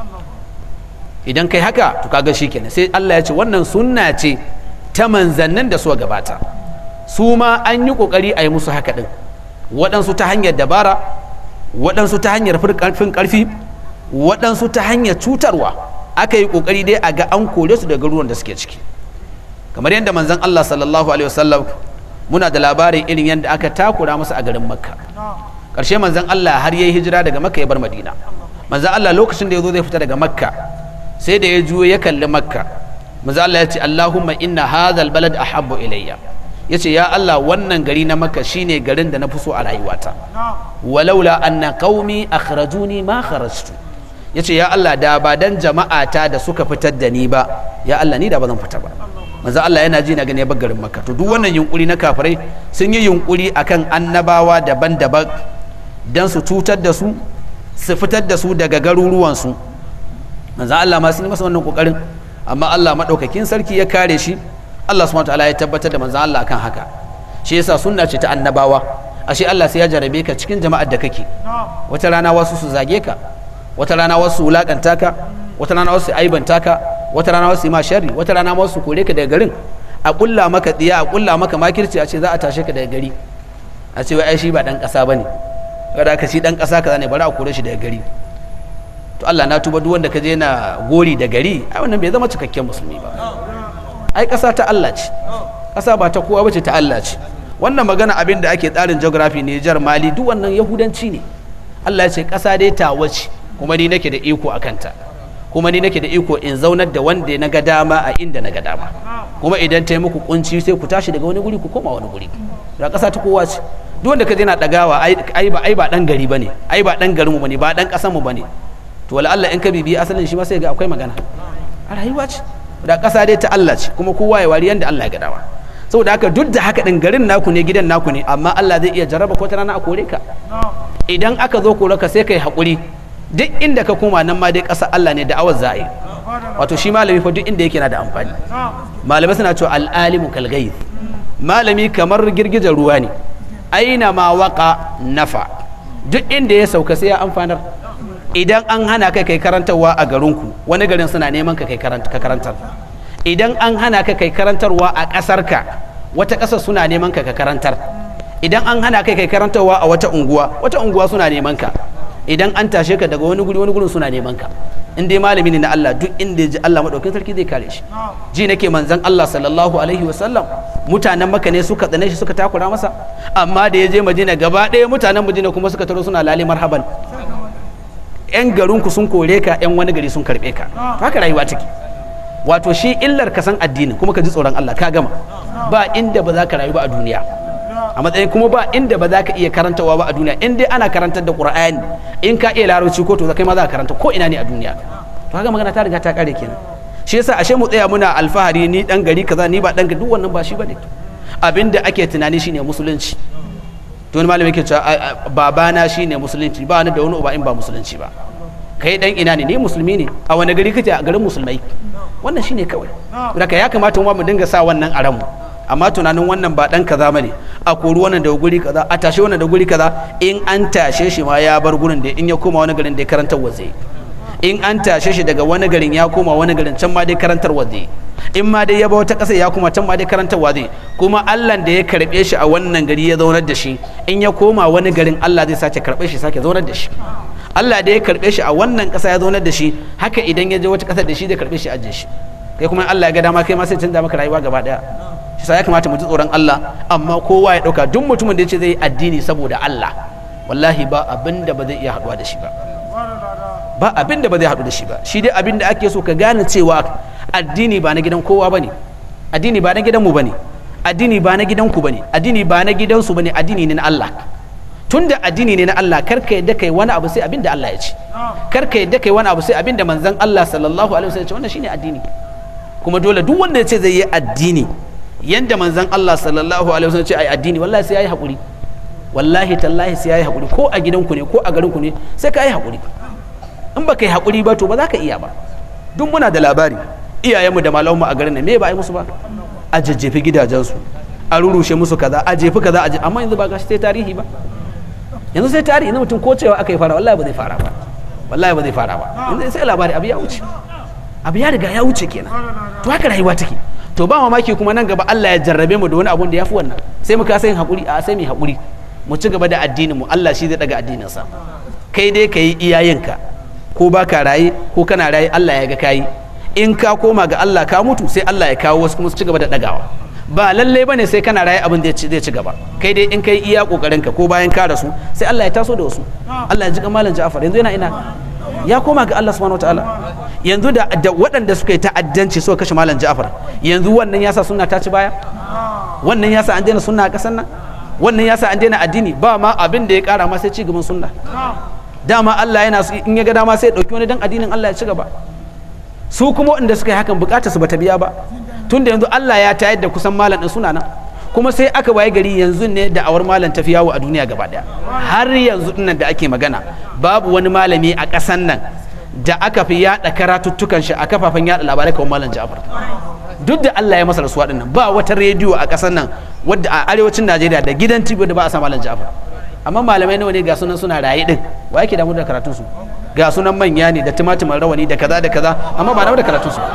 Speaker 1: idan kai haka to kaga shikenan sai Allah ya ce wannan sunna ce ta manzannin da suka gabata su ma an yi kokari a yi musu haka din waɗansu ta hanyar dabara waɗansu ta hanyar fin ƙarfi waɗansu ta hanyar cutarwa aka yi kokari dai a ga an kore su daga ruwan da suke ciki kamar yadda manzon Allah sallallahu alaihi wasallam muna da labarin irin yadda aka takura masa a garin makka ƙarshe manzon Allah har yayi hijira daga makka ya bar madina manzon Allah lokacin da ya zo zai fita daga makka sai da ya juyo ya kalli makka manzon Allah ya ce Allahumma inna hadhal balad ahabbu ilayya ya ce ya Allah wannan gari na makka shine garin da na fi so a rayuwata walaula anna qaumi akhrajuni ma kharajtu ya ce ya Allah da ba dan jama'ata da suka fitar da ni ba ya Allah ni da ba zan fita ba manzo Allah yana ji na gane bar garin makka to duk wannan yunkuri na kafirai sun yi yunkuri akan annabawa daban-daban dan su cutar da su su fitar da su daga garuruwansu manzo Allah ma sun yi masa wannan kokarin amma Allah madaukakin sarki ya kare shi Allah subhanahu wataala ya tabbatar da manzon Allah akan haka shi yasa sunna ce ta annabawa ashe Allah sai ya jarabe ka cikin jama'ar da kake wata rana wasu su zage ka wata rana wasu su wulakanta ka wata rana wasu su aibanta ka wata rana wasu su yi ma sharri wata rana wasu su kore ka daga garin a kulla maka diya a kulla maka makirci a ce za a tashe ka daga gari a ce wai ai shi ba dan kasa bane kada ka shi dan kasa kaza ne bari a kore shi daga gari to Allah na tuba duk wanda ka je na gori da gari ai wannan bai zama cikakken musulmi ba ai kasa ta Allah ce kasa ba ta kowa bace ta Allah ce wannan magana abin da ake tsarin geography Niger Mali duk wannan yahudanci ne Allah ya ce kasa dai ta wace kuma ni nake da iko a kanta kuma ni nake da iko in zaunar da wanda na ga dama a inda na ga dama kuma idan ta yi muku kunci sai ku tashi daga wani guri ku koma wani guri da kasa ta kowa ce duk wanda ka je na dagawa ai ba ai ba dan gari bane ai ba dan garin mu bane ba dan kasan mu bane to wala Allah in ka bibi asalin shi ma sai ga akwai magana a rayuwa ce da ƙasa dai ta Allah ce kuma kowa ya wari yanda Allah ya ga dama saboda haka duk da haka din garin naku ne gidan naku ne amma Allah zai iya jarraba ko ta rana a kore ka idan aka zo kore ka sai kai haƙuri duk inda ka koma nan ma dai ƙasa Allah ne da awar za'a wato shi malami fa duk inda yake na da amfani malamai suna cewa al'alimu kalgayi malami kamar girgijar ruwa ne aina ma waka nafa duk inda ya sauka sai ya amfanar idan an hana kai kai karantarwa a garinku wani garin suna neman ka kai karantar idan an hana ka kai karantarwa a ƙasarka wata ƙasar suna neman ka ka karantar idan an hana kai kai karantarwa a wata unguwa wata unguwa suna neman ka idan an tashe ka daga wani guri wani gurin suna neman ka in dai malami ne na Allah duk inda ya ji Allah madaukakin sarki zai kare shi ji nake manzon Allah sallallahu alaihi wasallam mutanen maka ne suka tsane shi suka takura masa amma da ya je Madina gaba ɗaya mutanen Madina kuma suka taro suna lale marhaban yan garinku sun kore ka yan wani gari sun karbe ka haka rayuwa take wato shi illar ka san addini kuma ka ji tsoron Allah ka gama ba inda ba za ka rayu ba a duniya a matsayin kuma ba inda ba za ka iya karantawa ba a duniya in dai ana karantar da qur'ani in ka iya larabci ko to kai ma za ka karanta ko ina ne a duniya to haka magana ta riga ta kare kenan shi yasa ashe mu tsaya muna alfahari ni dan gari kaza ni ba dan gari duk wannan ba shi bane abinda ake tunani shine musulunci to wani malami yake cewa babana shine musulunci ba ni da wani uba in ba musulunci ba kai dan ina ne ni musulmi ne a wani gari kake a garin musulmai wannan shine kawai daga ya kamata mu dinga sa wannan a ranmu amma tunanin wannan ba dan kaza bane a kori wannan da guri kaza a tashe wannan da guri kaza in an tashe shi ma ya bar gurin da in ya koma wani garin da ya karantar waje in an tashe shi daga wani garin ya koma wani garin can ma dai karantar waje in ma dai ya ba wata ƙasa ya kuma can ma dai karantar waje kuma Allah da ya karbe shi a wannan gari ya zaunar da shi in ya koma wani garin Allah zai sace karbe shi sake zaunar da shi Allah da ya karbe shi a wannan ƙasa ya zaunar da shi haka idan ya je wata ƙasar da shi zai karbe shi ajiye shi kai kuma Allah ya ga dama kai ma sai canza maka rayuwa gaba daya shi ya kamata mu ji tsoron Allah amma kowa ya dauka duk mutumin da ya ce zai yi addini saboda Allah wallahi ba abin da ba zai iya haduwa da shi ba ba abin da ba zai hadu da shi ba shi dai abin da ake so ka gane cewa addini ba na gidan kowa bane addini ba na gidan mu bane addini ba na gidan ku bane addini ba na gidan su bane addini ne na Allah tunda addini ne na Allah kar ka yadda kai wani abu sai abin da Allah ya ce kar ka yadda kai wani abu sai abin da manzon Allah sallallahu alaihi wasallam ya ce wannan shine addini kuma dole duk wanda ya ce zai yi addini yanda manzon Allah sallallahu alaihi wasallam ce ai addini wallahi sai yayi hakuri wallahi tallahi sai yayi hakuri ko a gidanku ne ko a garinku ne sai ka yi hakuri in ba yi hakuri ba to ba za ka iya ba duk muna da labari iyayenmu da malamanmu a garin nan me ba a yi musu ba a jajjefi gidajensu a rurushe musu kaza a jefi kaza a amma yanzu ba ga sai tarihi ba yanzu sai tarihi na mutum ko cewa aka yi fara wallahi ba zai fara ba wallahi ba zai fara ba yanzu sai labari abu ya wuce abu ya riga ya wuce kenan to haka rayuwa take to ba mamaki kuma nan gaba Allah ya jarrabe mu da wani abun da ya fi wannan sai mu kasa yin haƙuri a sai mu haƙuri mu ci gaba da addinin mu Allah shi zai daga addinin sa kai dai ka yi iyayenka ko ba ka raye ko kana raye Allah ya ga kayi in ka koma ga Allah ka mutu sai Allah ya kawo wasu kuma su ci gaba da dagawa ba lalle bane sai kana raye abin da zai ci gaba kai dai in kai iya kokarin ka ko bayan ka rasu sai Allah ya taso da wasu Allah ya ji kamalan Ja'far yanzu yana ina ya koma ga Allah subhanahu wataala yanzu da, da waɗanda suka yi ta'addanci suka kashe malam Ja'far yanzu wannan yasa sunna ta ci baya wannan yasa an daina sunna a ƙasar nan wannan yasa an daina addini ba ma abin da ya ƙara ma sai ci gaban sunna dama Allah yana in ya ga dama sai ya ɗauki wani dan addinin Allah ya ci gaba su kuma waɗanda suka yi hakan bukatar su bata biya ba tunda yanzu Allah ya tayar da kusan malam ɗin suna nan kuma sai aka waye gari yanzu ne da awar malam tafi yawo a duniya gaba daya har yanzu dinnan da ake magana babu wani malami a ƙasan nan da aka fi yada karatuttukan shi a kafafen yada labarai kawai malam Ja'far duk da Allah ya masa rasuwa din nan ba wata rediyo a ƙasar nan wadda a arewacin Najeriya da gidan TV da ba a sa malam Ja'far amma malamai nawa ne ga sunan suna raye din wa yake damu da karatun su ga sunan manya ne da timatimin rawani da kaza da kaza amma ba damu da karatun su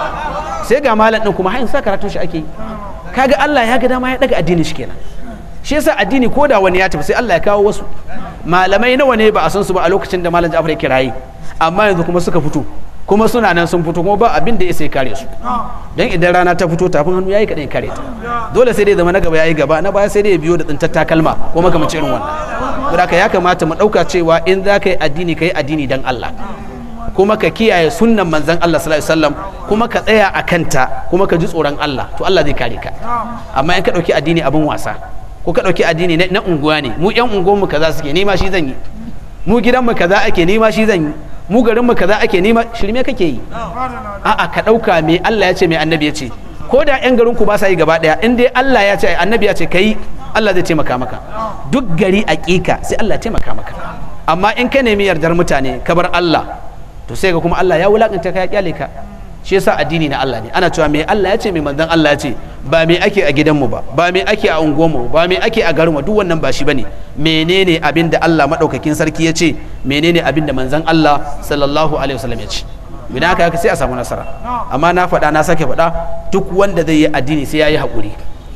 Speaker 1: sai ga malam din kuma hayin sa karatun shi ake yi kaga Allah ya ga dama ya daga addinin shi kenan shi yasa addini ko da wani ya tafi sai Allah ya kawo wasu malamai nawa ne ba a san su ba a lokacin da malam Ja'far yake raye amma yanzu kuma suka fito kuma suna nan sun fito kuma ba abin da ya sai kare su dan idan rana ta fito tafin hannu yayi kadai kare ta dole sai dai zama na gaba yayi gaba na baya sai dai ya biyo da tsintar takalma ko makamancin irin wannan saboda ya kamata mu dauka cewa in za ka yi addini ka yi addini dan Allah kuma ka kiyaye sunnan manzon Allah sallallahu alaihi wasallam kuma ka tsaya a kanta kuma ka ji tsoron Allah to Allah zai kare ka amma in ka dauki addini abin wasa ko ka dauki addini na unguwa ne mu yan unguwar mu kaza suke nema shi zan yi mu gidan mu kaza ake nema shi zan yi mu garin mu kaza ake nema shirme kake yi a'a ka dauka me Allah ya ce me annabi ya ce ko da yan garin ku ba sa yi gaba daya in dai Allah ya ce annabi ya ce kai Allah zai taimaka maka duk gari aƙiƙa sai Allah ya taimaka maka amma in ka nemi yardar mutane ka bar Allah to sai ga kuma Allah ya wulakanta ka ya kyale ka shi yasa addini na Allah ne ana cewa me Allah ya ce me manzon Allah ya ce ba me ake a gidanmu ba ba me ake a unguwarmu ba me ake a garinmu duk wannan ba shi bane menene abin da Allah madaukakin sarki ya ce menene abin da manzon Allah sallallahu alaihi wasallam ya ce idan aka haka sai a samu nasara amma na faɗa na sake faɗa duk wanda zai yi addini sai ya yi haƙuri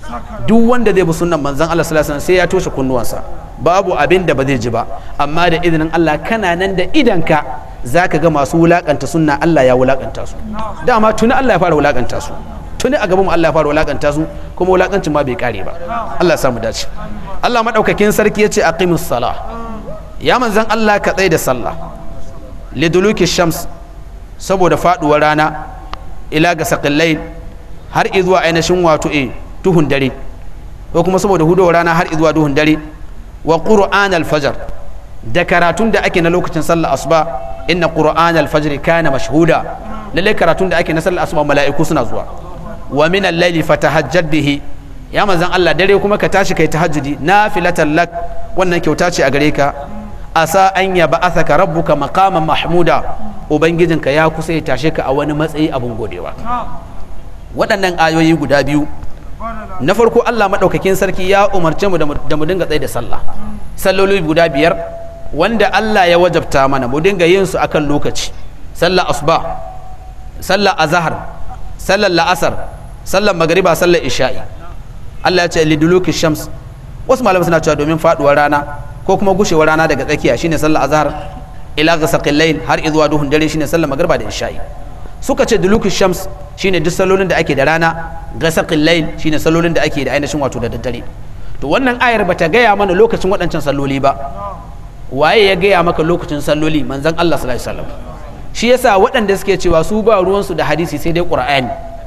Speaker 1: duk wanda zai bi sunnan manzon Allah sallallahu alaihi wasallam sai ya toshe kunnuwansa babu abin da ba zai ji ba amma da izinin Allah kana nan da idanka zaka ga masu wulakanta sunna Allah ya wulakanta su dama tuni Allah ya fara wulakanta su tuni a gaban mu Allah ya fara wulakanta su kuma wulakancin ma bai kare ba Allah ya samu dace Allah madaukakin sarki yace aqimus salah ya manzon Allah ka tsai da sallah liduluki shams saboda faduwar rana ila ga saqillai har izuwa ainihin wato e duhun dare ko kuma saboda hudowar rana har izuwa duhun dare wa qur'an al-fajr da karatun da ake na lokacin sallar asuba inna qur'an al-fajr kana mashhuda lalle karatun da ake na sallar asuba mala'iku suna zuwa wa min al-layli fatahajjad bihi ya manzon Allah dare kuma ka tashi kai tahajjudi nafilatan lak wannan kyauta ce a gare ka asa an ya ba'athaka rabbuka maqaman mahmuda ubangijinka ya kusa ya tashe ka a wani matsayi abun godewa waɗannan ayoyi guda biyu na farko Allah maɗaukakin sarki ya umarce mu da mu dinga tsaye da sallah salloli guda biyar wanda Allah ya wajabta mana mu dinga yin su akan lokaci sallar asuba sallar azhar sallar la'asar sallar magariba sallar isha'i Allah ya ce liduluki shams wasu malamai suna cewa domin faduwar rana ko kuma gushewar rana daga tsakiya shine sallar azhar ila ghasaqil layl har izuwa duhun dare shine sallar magariba da isha'i suka ce duluki shams shine duk sallolin da ake da rana ghasaqil layl shine sallolin da ake da ainihin wato da daddare to wannan ayar bata gaya mana lokacin waɗancan salloli ba waye ya gaya maka lokacin salloli manzon Allah sallallahu alaihi wasallam shi yasa waɗanda suke cewa su ba ruwansu da hadisi sai dai qur'ani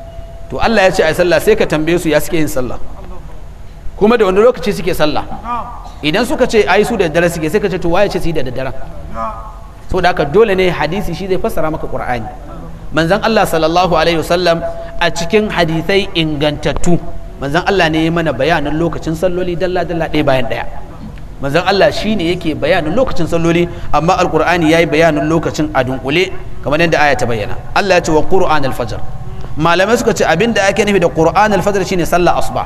Speaker 1: to Allah ya ce ai sallah sai ka tambaye su ya suke yin sallah kuma da wani lokaci suke sallah idan suka ce ai su da daddare suke sai ka ce to waye ce su yi da daddare saboda haka dole ne hadisi shi zai fassara maka qur'ani manzon Allah sallallahu alaihi wasallam a cikin hadisai ingantattu manzon Allah ne ya mana bayanin lokacin salloli dalla dalla ɗaya bayan ɗaya manzon Allah shine yake bayanin lokacin salloli amma alqur'ani yayi bayanin lokacin a dunkule kamar yadda aya ta bayyana Allah ya ce wa qur'an al-fajr malamai suka ce abinda ake nufi da qur'an al-fajr shine sallar asuba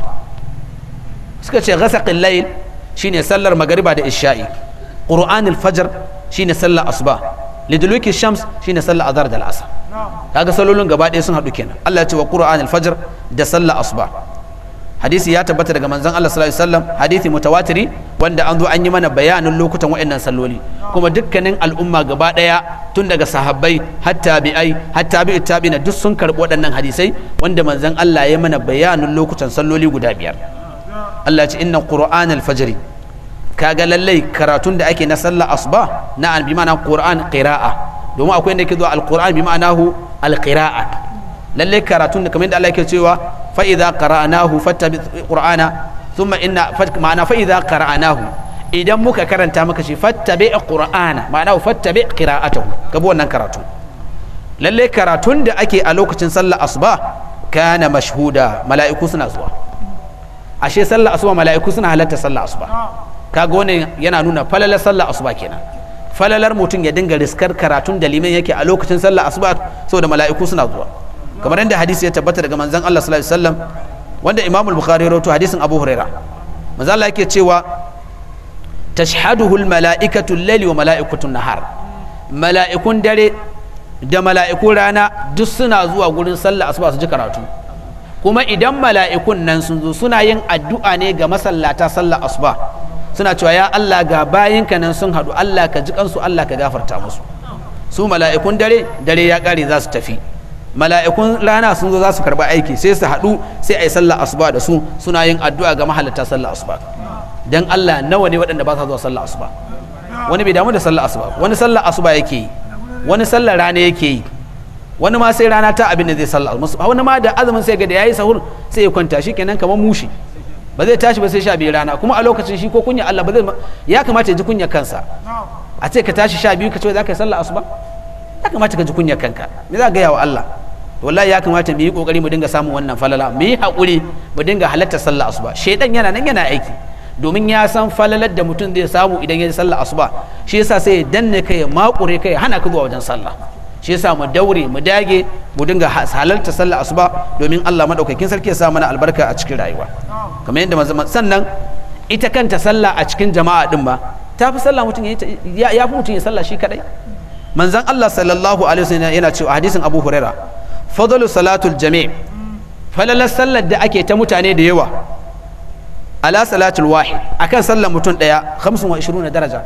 Speaker 1: suka ce ghasaqil layl shine sallar magariba da isha'i qur'an al-fajr shine sallar asuba liduluki shams shine sallar azhar da al'asr kaga sallolin gaba ɗaya sun haɗu kenan Allah ya ce wa qur'an al-fajr da sallar asuba hadisi ya tabbata daga manzon Allah sallallahu alaihi wasallam hadisi mutawatiri wanda an zo an yi mana bayanin lokutan waɗannan salloli kuma dukkanin al'umma gaba ɗaya tun daga sahabbai har tabi'ai har tabi'ut tabi'ina duk sun karɓi waɗannan hadisai wanda manzon Allah ya mana bayanin lokutan salloli guda biyar Allah ya ce inna qur'an al-fajr kaga lallai karatun da ake na sallar asuba na bi ma'ana qur'an qira'a domin akwai inda yake zuwa al-qur'an bi ma'anahu al-qira'a lallai karatun da kamar yadda Allah yake cewa fa idza qara'nahu fattabi qur'ana thumma inna ma'ana fa idza qara'nahu idan muka karanta maka shi fattabi qur'ana ma'ana fattabi qira'atahu ka bi wannan karatu lallai karatun da ake a lokacin sallar asuba kana mashhuda mala'iku suna zuwa ashe sallar asuba mala'iku suna halatta sallar asuba kaga wannan yana nuna falalar sallar asuba kenan falalar mutum ya dinga riskar karatun da liman yake a lokacin sallar asuba saboda mala'iku suna zuwa kamar yadda hadisi ya tabbata daga manzon Allah sallallahu alaihi wasallam wanda Imam al-Bukhari ya rawaito hadisin Abu Huraira manzon Allah yake cewa tashhaduhu al-mala'ikatu al-layli wa mala'ikatu nahar mala'ikun dare da mala'ikun rana duk suna zuwa gurin sallah asuba su ji karatu kuma idan mala'ikun nan sun zo suna yin addu'a ne ga masallata sallah asuba suna cewa ya Allah ga bayinka nan sun haɗu Allah ka ji kansu Allah ka gafarta musu su mala'ikun dare dare ya ƙare za su tafi mala'ikun rana sun zo za su karɓi aiki sai su haɗu sai a yi sallah asuba da su suna yin addu'a ga mahalatta sallah asuba dan Allah nawa ne waɗanda ba sa zuwa sallah asuba wani bai damu da sallah asuba wani sallah asuba yake yi wani sallah rana yake yi wani ma sai rana ta abin da zai sallah wani ma da azumin sai ga da yayi sahur sai ya kwanta shi kenan kamar mushi ba zai tashi ba sai sha biyu rana kuma a lokacin shi ko kunya Allah ba zai ya kamata ya ji kunya kansa a ce ka tashi sha biyu ka ce za ka yi sallah asuba ya kamata ka ji kunya kanka me za ka gaya wa Allah wallahi ya kamata mu yi kokari mu dinga samun wannan falala mu yi haƙuri mu dinga halatta sallah asuba shaidan yana nan yana aiki domin ya san falalar da mutum zai samu idan ya yi sallah asuba shi yasa sai ya danne kai ya makure kai ya hana ka zuwa wajen sallah shi yasa mu daure mu dage mu dinga halarta sallah asuba domin Allah madaukakin sarki ya sa mana albarka a cikin rayuwa kamar yadda manzo sannan ita kanta sallah a cikin jama'a din ba ta fi sallah mutum ya fi mutum ya sallah shi kadai manzon Allah sallallahu alaihi wasallam yana cewa hadisin Abu Huraira fadlu salatul jami' falalar sallar da ake ta mutane da yawa ala salatul wahid akan sallar mutum daya 25 daraja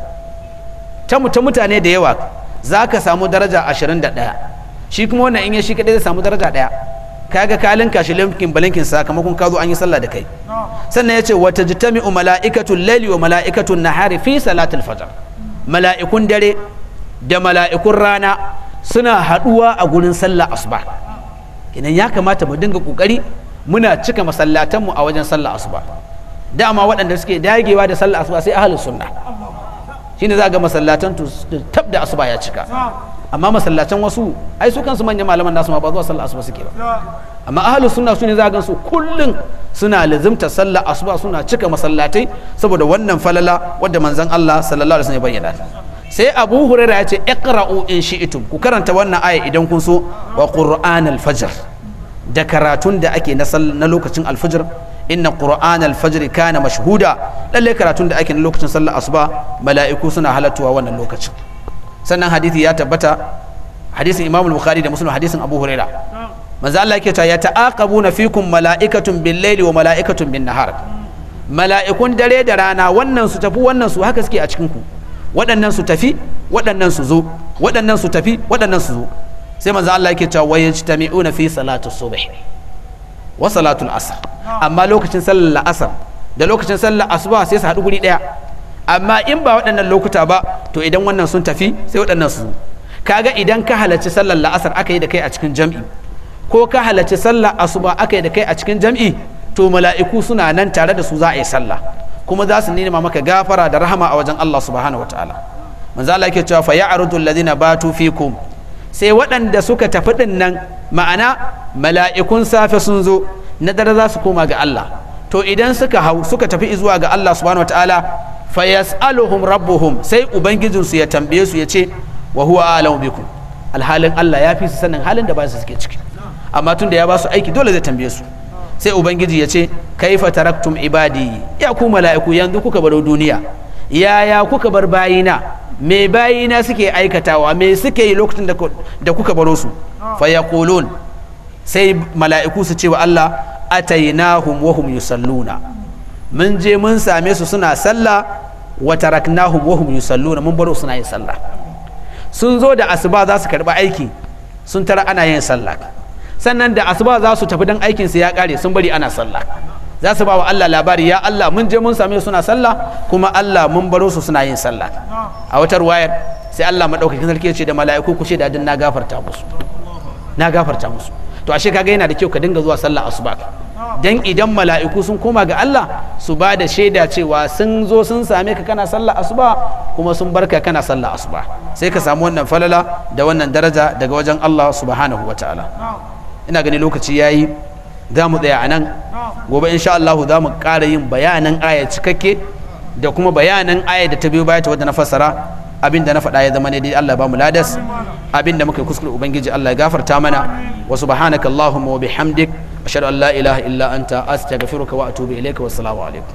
Speaker 1: ta mutane da yawa za ka samu daraja 21 shi kuma wannan in ya shi kadai zai samu daraja daya kaga kalin kashi limkin balinkin sakamakon ka zo an yi sallah da kai sannan ya ce wata jitami'u mala'ikatu laili wa mala'ikatu nahari fi salatul fajr mala'ikun dare da mala'ikun rana suna haduwa a gurin sallah asuba kenan ya kamata mu dinga kokari muna cika masallatanmu a wajen sallah asuba dama waɗanda suke dagewa da sallah asuba sai ahlus sunna shine za ga masallatan tab da asuba ya cika amma masallatan wasu ai su kansu manyan malaman nasu ma ba zuwa sallah asuba suke ba amma ahlu sunna su ne za ga su kullun suna lazimta sallah asuba suna cika masallatai saboda wannan falala wadda manzon Allah sallallahu alaihi wasallam ya bayyana sai Abu Hurairah ya ce iqra'u in shi'tum ku karanta wannan aya idan kun so wa qur'an al-fajr da karatun da ake na na lokacin al-fajr inna qur'an al-fajr kana mashhuda lalle karatun da ake na lokacin sallar asuba mala'iku suna halattuwa wannan lokacin sannan hadisi ya tabbata hadisin imam al-bukhari da muslim hadisin abu huraira manzo Allah yake cewa ya ta'aqabuna fikum mala'ikatun bil-laili wa mala'ikatun bin-nahar mala'ikun dare da rana wannan su tafi wannan su haka suke a cikin ku waɗannan su tafi waɗannan su zo waɗannan su tafi waɗannan su zo sai manzo Allah yake cewa wayajtami'una fi salati subh wa salatul asr amma lokacin sallar asar da lokacin sallar asuba sai su haɗu guri ɗaya amma in ba waɗannan lokuta ba to idan wannan sun tafi sai waɗannan su kaga idan ka halarci sallar la'asar aka yi da kai a cikin jam'i ko ka halarci sallar asuba aka yi da kai a cikin jam'i to mala'iku suna nan tare da su za a yi sallah kuma za su nema maka gafara da rahama a wajen Allah subhanahu wataala manzo Allah yake cewa fa ya'rudu alladhina batu fikum sai waɗanda suka tafi ɗin nan ma'ana mala'ikun safe sun zo na dare za su koma ga Allah to idan suka hau suka tafi zuwa ga Allah subhanahu wataala fa yas'aluhum rabbuhum sai ubangijinsu ya tambaye su ya ce wa huwa a'lamu bikum alhalin Allah ya fi su sanin halin da ba su suke ciki amma tun da ya ba su aiki dole zai tambaye su sai ubangiji ya ce kaifa taraktum ibadi ya ku mala'iku yanzu kuka baro duniya yaya kuka bar bayina me bayina suke aikatawa me suke yi lokacin da kuka baro su fa yaqulun sai mala'iku su ce wa Allah atainahum wa hum yusalluna mun je mun same su suna sallah wa taraknahum wa hum yusalluna mun baro suna yin sallah sun zo da asuba za su karba aiki sun tara ana yin sallah sannan da asuba za su tafi dan aikin su ya kare sun bari ana sallah za su ba wa Allah labari ya Allah mun je mun same suna sallah kuma Allah mun baro su suna yin sallah a wata ruwayar sai Allah madaukakin sarki ya ce da mala'iku ku ce da na gafarta musu na gafarta musu to ashe kaga yana da kyau ka dinga zuwa sallah asuba dan idan mala'iku sun koma ga Allah su ba da shaida cewa sun zo sun same ka kana sallah asuba kuma sun barka kana sallah asuba sai ka samu wannan falala da wannan daraja daga wajen Allah subhanahu wataala ina gani lokaci yayi za mu tsaya a nan gobe insha Allah za mu ƙara yin bayanan aya cikakke da kuma bayanan aya da ta biyo baya ta wadda na fassara abin da na faɗa ya zama ne dai Allah ba mu ladas abin da muka kuskure ubangiji Allah ya gafarta mana wa subhanaka allahumma wa bihamdik ashhadu an la ilaha illa anta astaghfiruka wa atubu ilayka wassalamu alaikum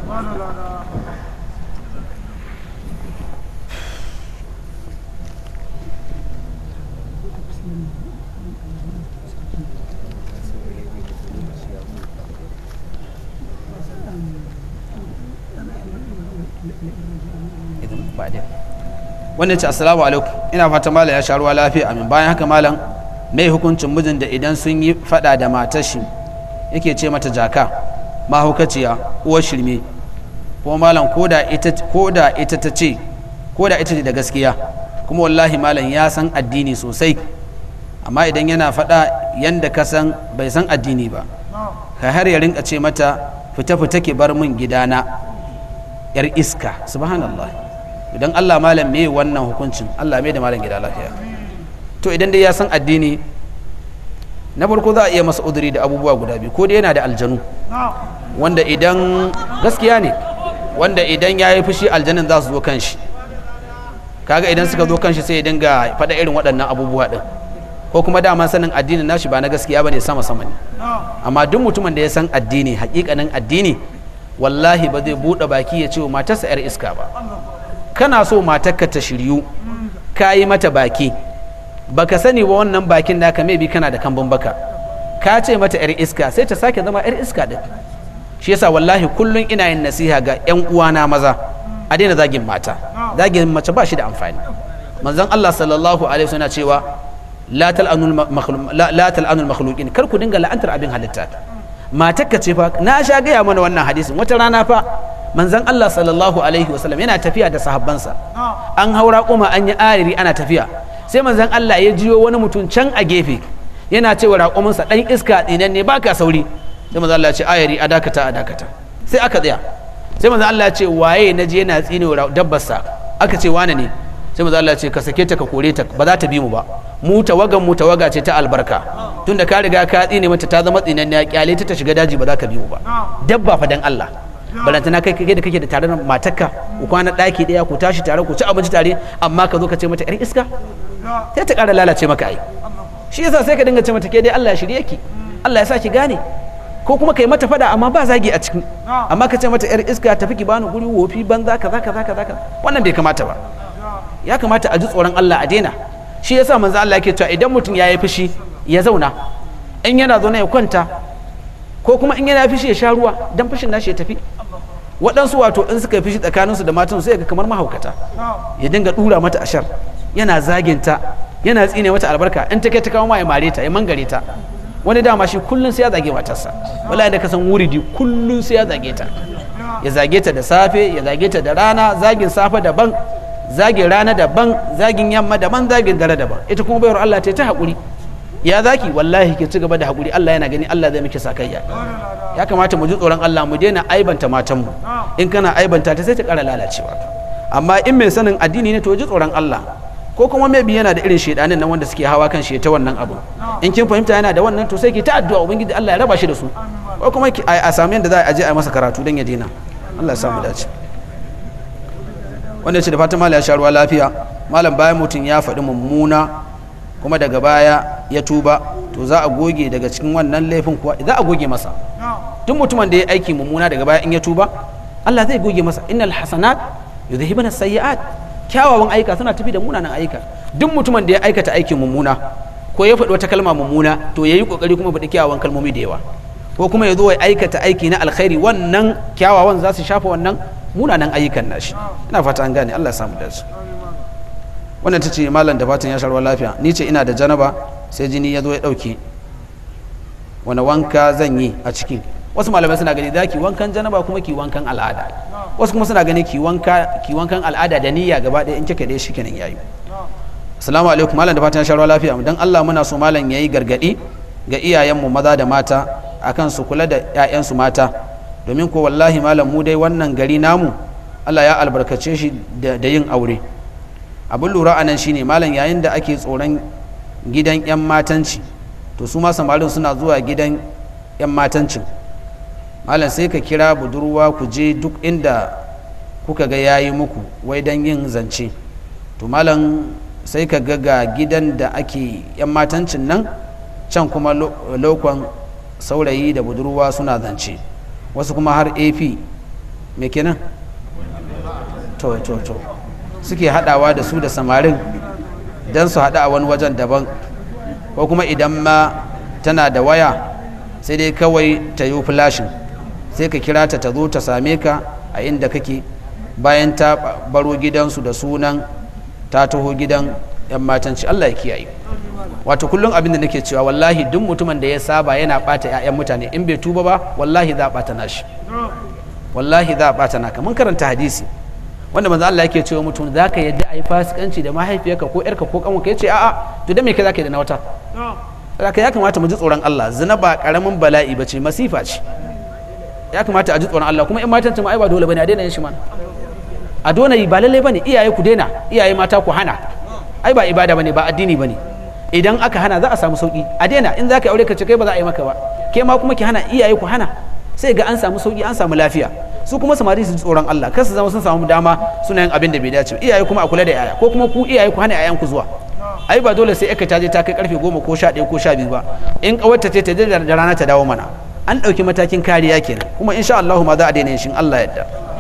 Speaker 1: wannan ce assalamu alaikum ina fata malam ya sha ruwa lafiya amin bayan haka malam mai hukuncin mijin da idan sun yi fada da matar shi yake ce mata jaka mahaukaciya uwar shirme ko malam ko da ita ta ce ko da ita ce da gaskiya kuma wallahi malam ya san addini sosai amma idan yana fada yanda ka san bai san addini ba ka har ya rinka ce mata fita fita ke bar min gidana yar iska subhanallah idan Allah malam me wannan hukuncin Allah mai da malam gida lafiya to idan dai ya san addini na farko za a iya masa uduri da abubuwa guda biyu ko dai yana da aljanu wanda idan gaskiya ne wanda idan ya yi fushi aljanin za su zo kan shi kaga idan suka zo kan shi sai ya dinga faɗa irin waɗannan abubuwa ɗin ko kuma dama sanin addinin nashi ba na gaskiya ba ne sama sama ne amma duk mutumin da ya san addini hakikanin addini wallahi ba zai buɗe baki ya ce wa matarsa 'yar iska ba kana so matarka ta shiryu ka yi mata baki baka sani ba wannan bakin naka bi kana da kambun baka ka ce mata yar iska sai ta sake zama yar iska din shi yasa wallahi kullun ina yin nasiha ga yan uwana maza a daina zagin mata zagin mace ba shi da amfani manzon Allah sallallahu alaihi wasallam cewa la tal'anul la tal'anul makhluqin kar ku dinga la'antar abin halitta matarka ce fa na sha gaya mana wannan hadisin wata rana fa manzon Allah sallallahu alaihi wasallam yana tafiya da sahabbansa an haura kuma an yi ariri ana tafiya sai manzon Allah ya jiyo wani mutum can a gefe yana cewa raƙuminsa ɗan iska tsinan ne baka sauri sai manzon Allah ya ce ayari a dakata a dakata sai aka tsaya sai manzon Allah ya ce waye na je yana tsine wa dabbarsa aka ce wane ne sai manzon Allah ya ce ka sake ta ka kore ta ba za ta bi mu ba mu tawagan mu tawaga ce ta albarka tunda ka riga ka tsine mata ta zama tsinan ya kyale ta ta shiga daji ba za ka bi mu ba dabba fa dan Allah balantana kai kai da kake da tare da matarka ku kwana daki daya ku tashi tare ku ci abinci tare amma ka zo ka ce mata yar iska sai ta ƙara lalace maka ai shi yasa sai ka dinga ce mata ke dai Allah ya shirye ki Allah ya sa ki gane ko kuma kai mata fada amma ba zagi a cikin amma ka ce mata yar iska tafi ki bani guri wofi banza kaza kaza kaza kaza wannan bai kamata ba ya kamata a ji tsoron Allah a daina shi yasa manzo Allah yake cewa idan mutum ya yi fushi ya zauna in yana zaune ya kwanta ko kuma in yana fushi ya sha ruwa dan fushin nashi ya tafi waɗansu wato in suka yi fushi tsakaninsu da matan sai ga kamar mahaukata ya dinga dura mata ashar yana zaginta yana tsine mata albarka in take ta kawo ma ya mare ta ya mangare ta wani dama shi kullun sai ya zage matarsa wallahi da ka san wuridi kullun sai ya zage ta ya zage ta da safe ya zage ta da rana zagin safe daban zagin rana daban zagin yamma daban zagin dare daban ita kuma bayar Allah ta ta hakuri ya zaki wallahi ke ci gaba da hakuri Allah yana gani Allah zai miki sakayya ya kamata mu ji tsoron Allah mu daina aibanta matanmu in kana aibanta ta sai ta kara lalacewa amma in mai sanin addini ne to ji tsoron Allah ko kuma maybe yana da irin shedanin nan wanda suke hawa kan shi ta wannan abu in kin fahimta yana da wannan to sai ki ta addu'a ubangiji Allah ya raba shi da su ko kuma a samu yanda za a je a masa karatu dan ya daina Allah ya samu dace wanda ce da fatan malam ya sha ruwa lafiya malam bayan mutum ya faɗi mummuna kuma daga baya ya tuba to za a goge daga cikin wannan laifin kuwa za a goge masa duk mutumin da ya aiki mummuna daga baya in ya tuba Allah zai goge masa innal hasanat yudhibuna sayyi'at kyawawan aika suna tafi da munanan aika duk mutumin da ya aikata aikin mummuna ko ya faɗi wata kalma mummuna to ya yi ƙoƙari kuma faɗi kyawawan kalmomi da yawa ko kuma ya zo ya aikata aiki na alkhairi wannan kyawawan za su shafa wannan munanan ayyukan nashi ina fata an gane Allah ya samu dace wannan ta ce malam da fatan ya sharwa lafiya ni ce ina da janaba sai jini ya zo ya ɗauke wani wanka zan yi a cikin wasu malamai suna gani za ki wankan janaba kuma ki wankan al'ada wasu kuma suna gani ki wanka ki wankan al'ada da niyya gaba ɗaya in kika dai shi kenan yayi assalamu alaikum malam da fatan ya sharwa lafiya dan Allah muna so malam yayi gargadi ga iyayenmu maza da mata akan su kula da 'ya'yansu mata domin ko wallahi malam mu dai wannan gari namu Allah ya albarkace shi da yin aure abin lura a nan shine malam yayin da ake tsoron gidan 'yan matanci to su ma samarin suna zuwa gidan 'yan matancin malam sai ka kira budurwa ku je duk inda kuka ga yayi muku wai don yin zance to malam sai ka ga ga gidan da ake yan matancin nan can kuma lokon saurayi da budurwa suna zance wasu kuma har ap me kenan to to to suke hadawa da su da samarin don su hada a wani wajen daban ko kuma idan ma tana da waya sai dai kawai ta yi flashin sai ka kira ta ta zo ta same ka a inda kake bayan ta baro gidansu da sunan ta taho gidan 'yan matanci Allah ya kiyaye wato kullum abin da nake cewa wallahi duk mutumin da ya saba yana bata 'ya'yan mutane in bai tuba ba wallahi za a bata nashi wallahi za a bata naka mun karanta hadisi wanda manzo Allah yake cewa mutum zaka yadda ayi fasikanci da mahaifiyarka ko yarka ko kanwarka yace a'a to dan me kai zaka yi da na wata zaka ya kamata mu ji tsoron Allah zina ba karamin bala'i bace masifa ce ya kamata a ji tsoron Allah kuma in matan ma ai ba dole bane a daina yin shi mana a dole ba lalle bane iyaye ku daina iyaye mata ku hana ai ba ibada bane ba addini bane idan aka hana za a samu sauki a daina in zaka aure ka ce kai ba za a yi maka ba ke ma kuma ki hana iyaye ku hana sai ga an samu sauki an samu lafiya su kuma samari su tsoron Allah kar su zama sun samu dama suna yin abin da bai dace iyaye kuma a kula da yaya ko kuma ku iyaye ku hana yayan ku zuwa ai ba dole sai aka taje ta kai karfe goma ko sha ɗaya ko sha biyu ba in kawarta ce ta je da rana ta dawo mana an ɗauki matakin kariya kenan kuma insha Allah ma za a daina yin shin Allah yadda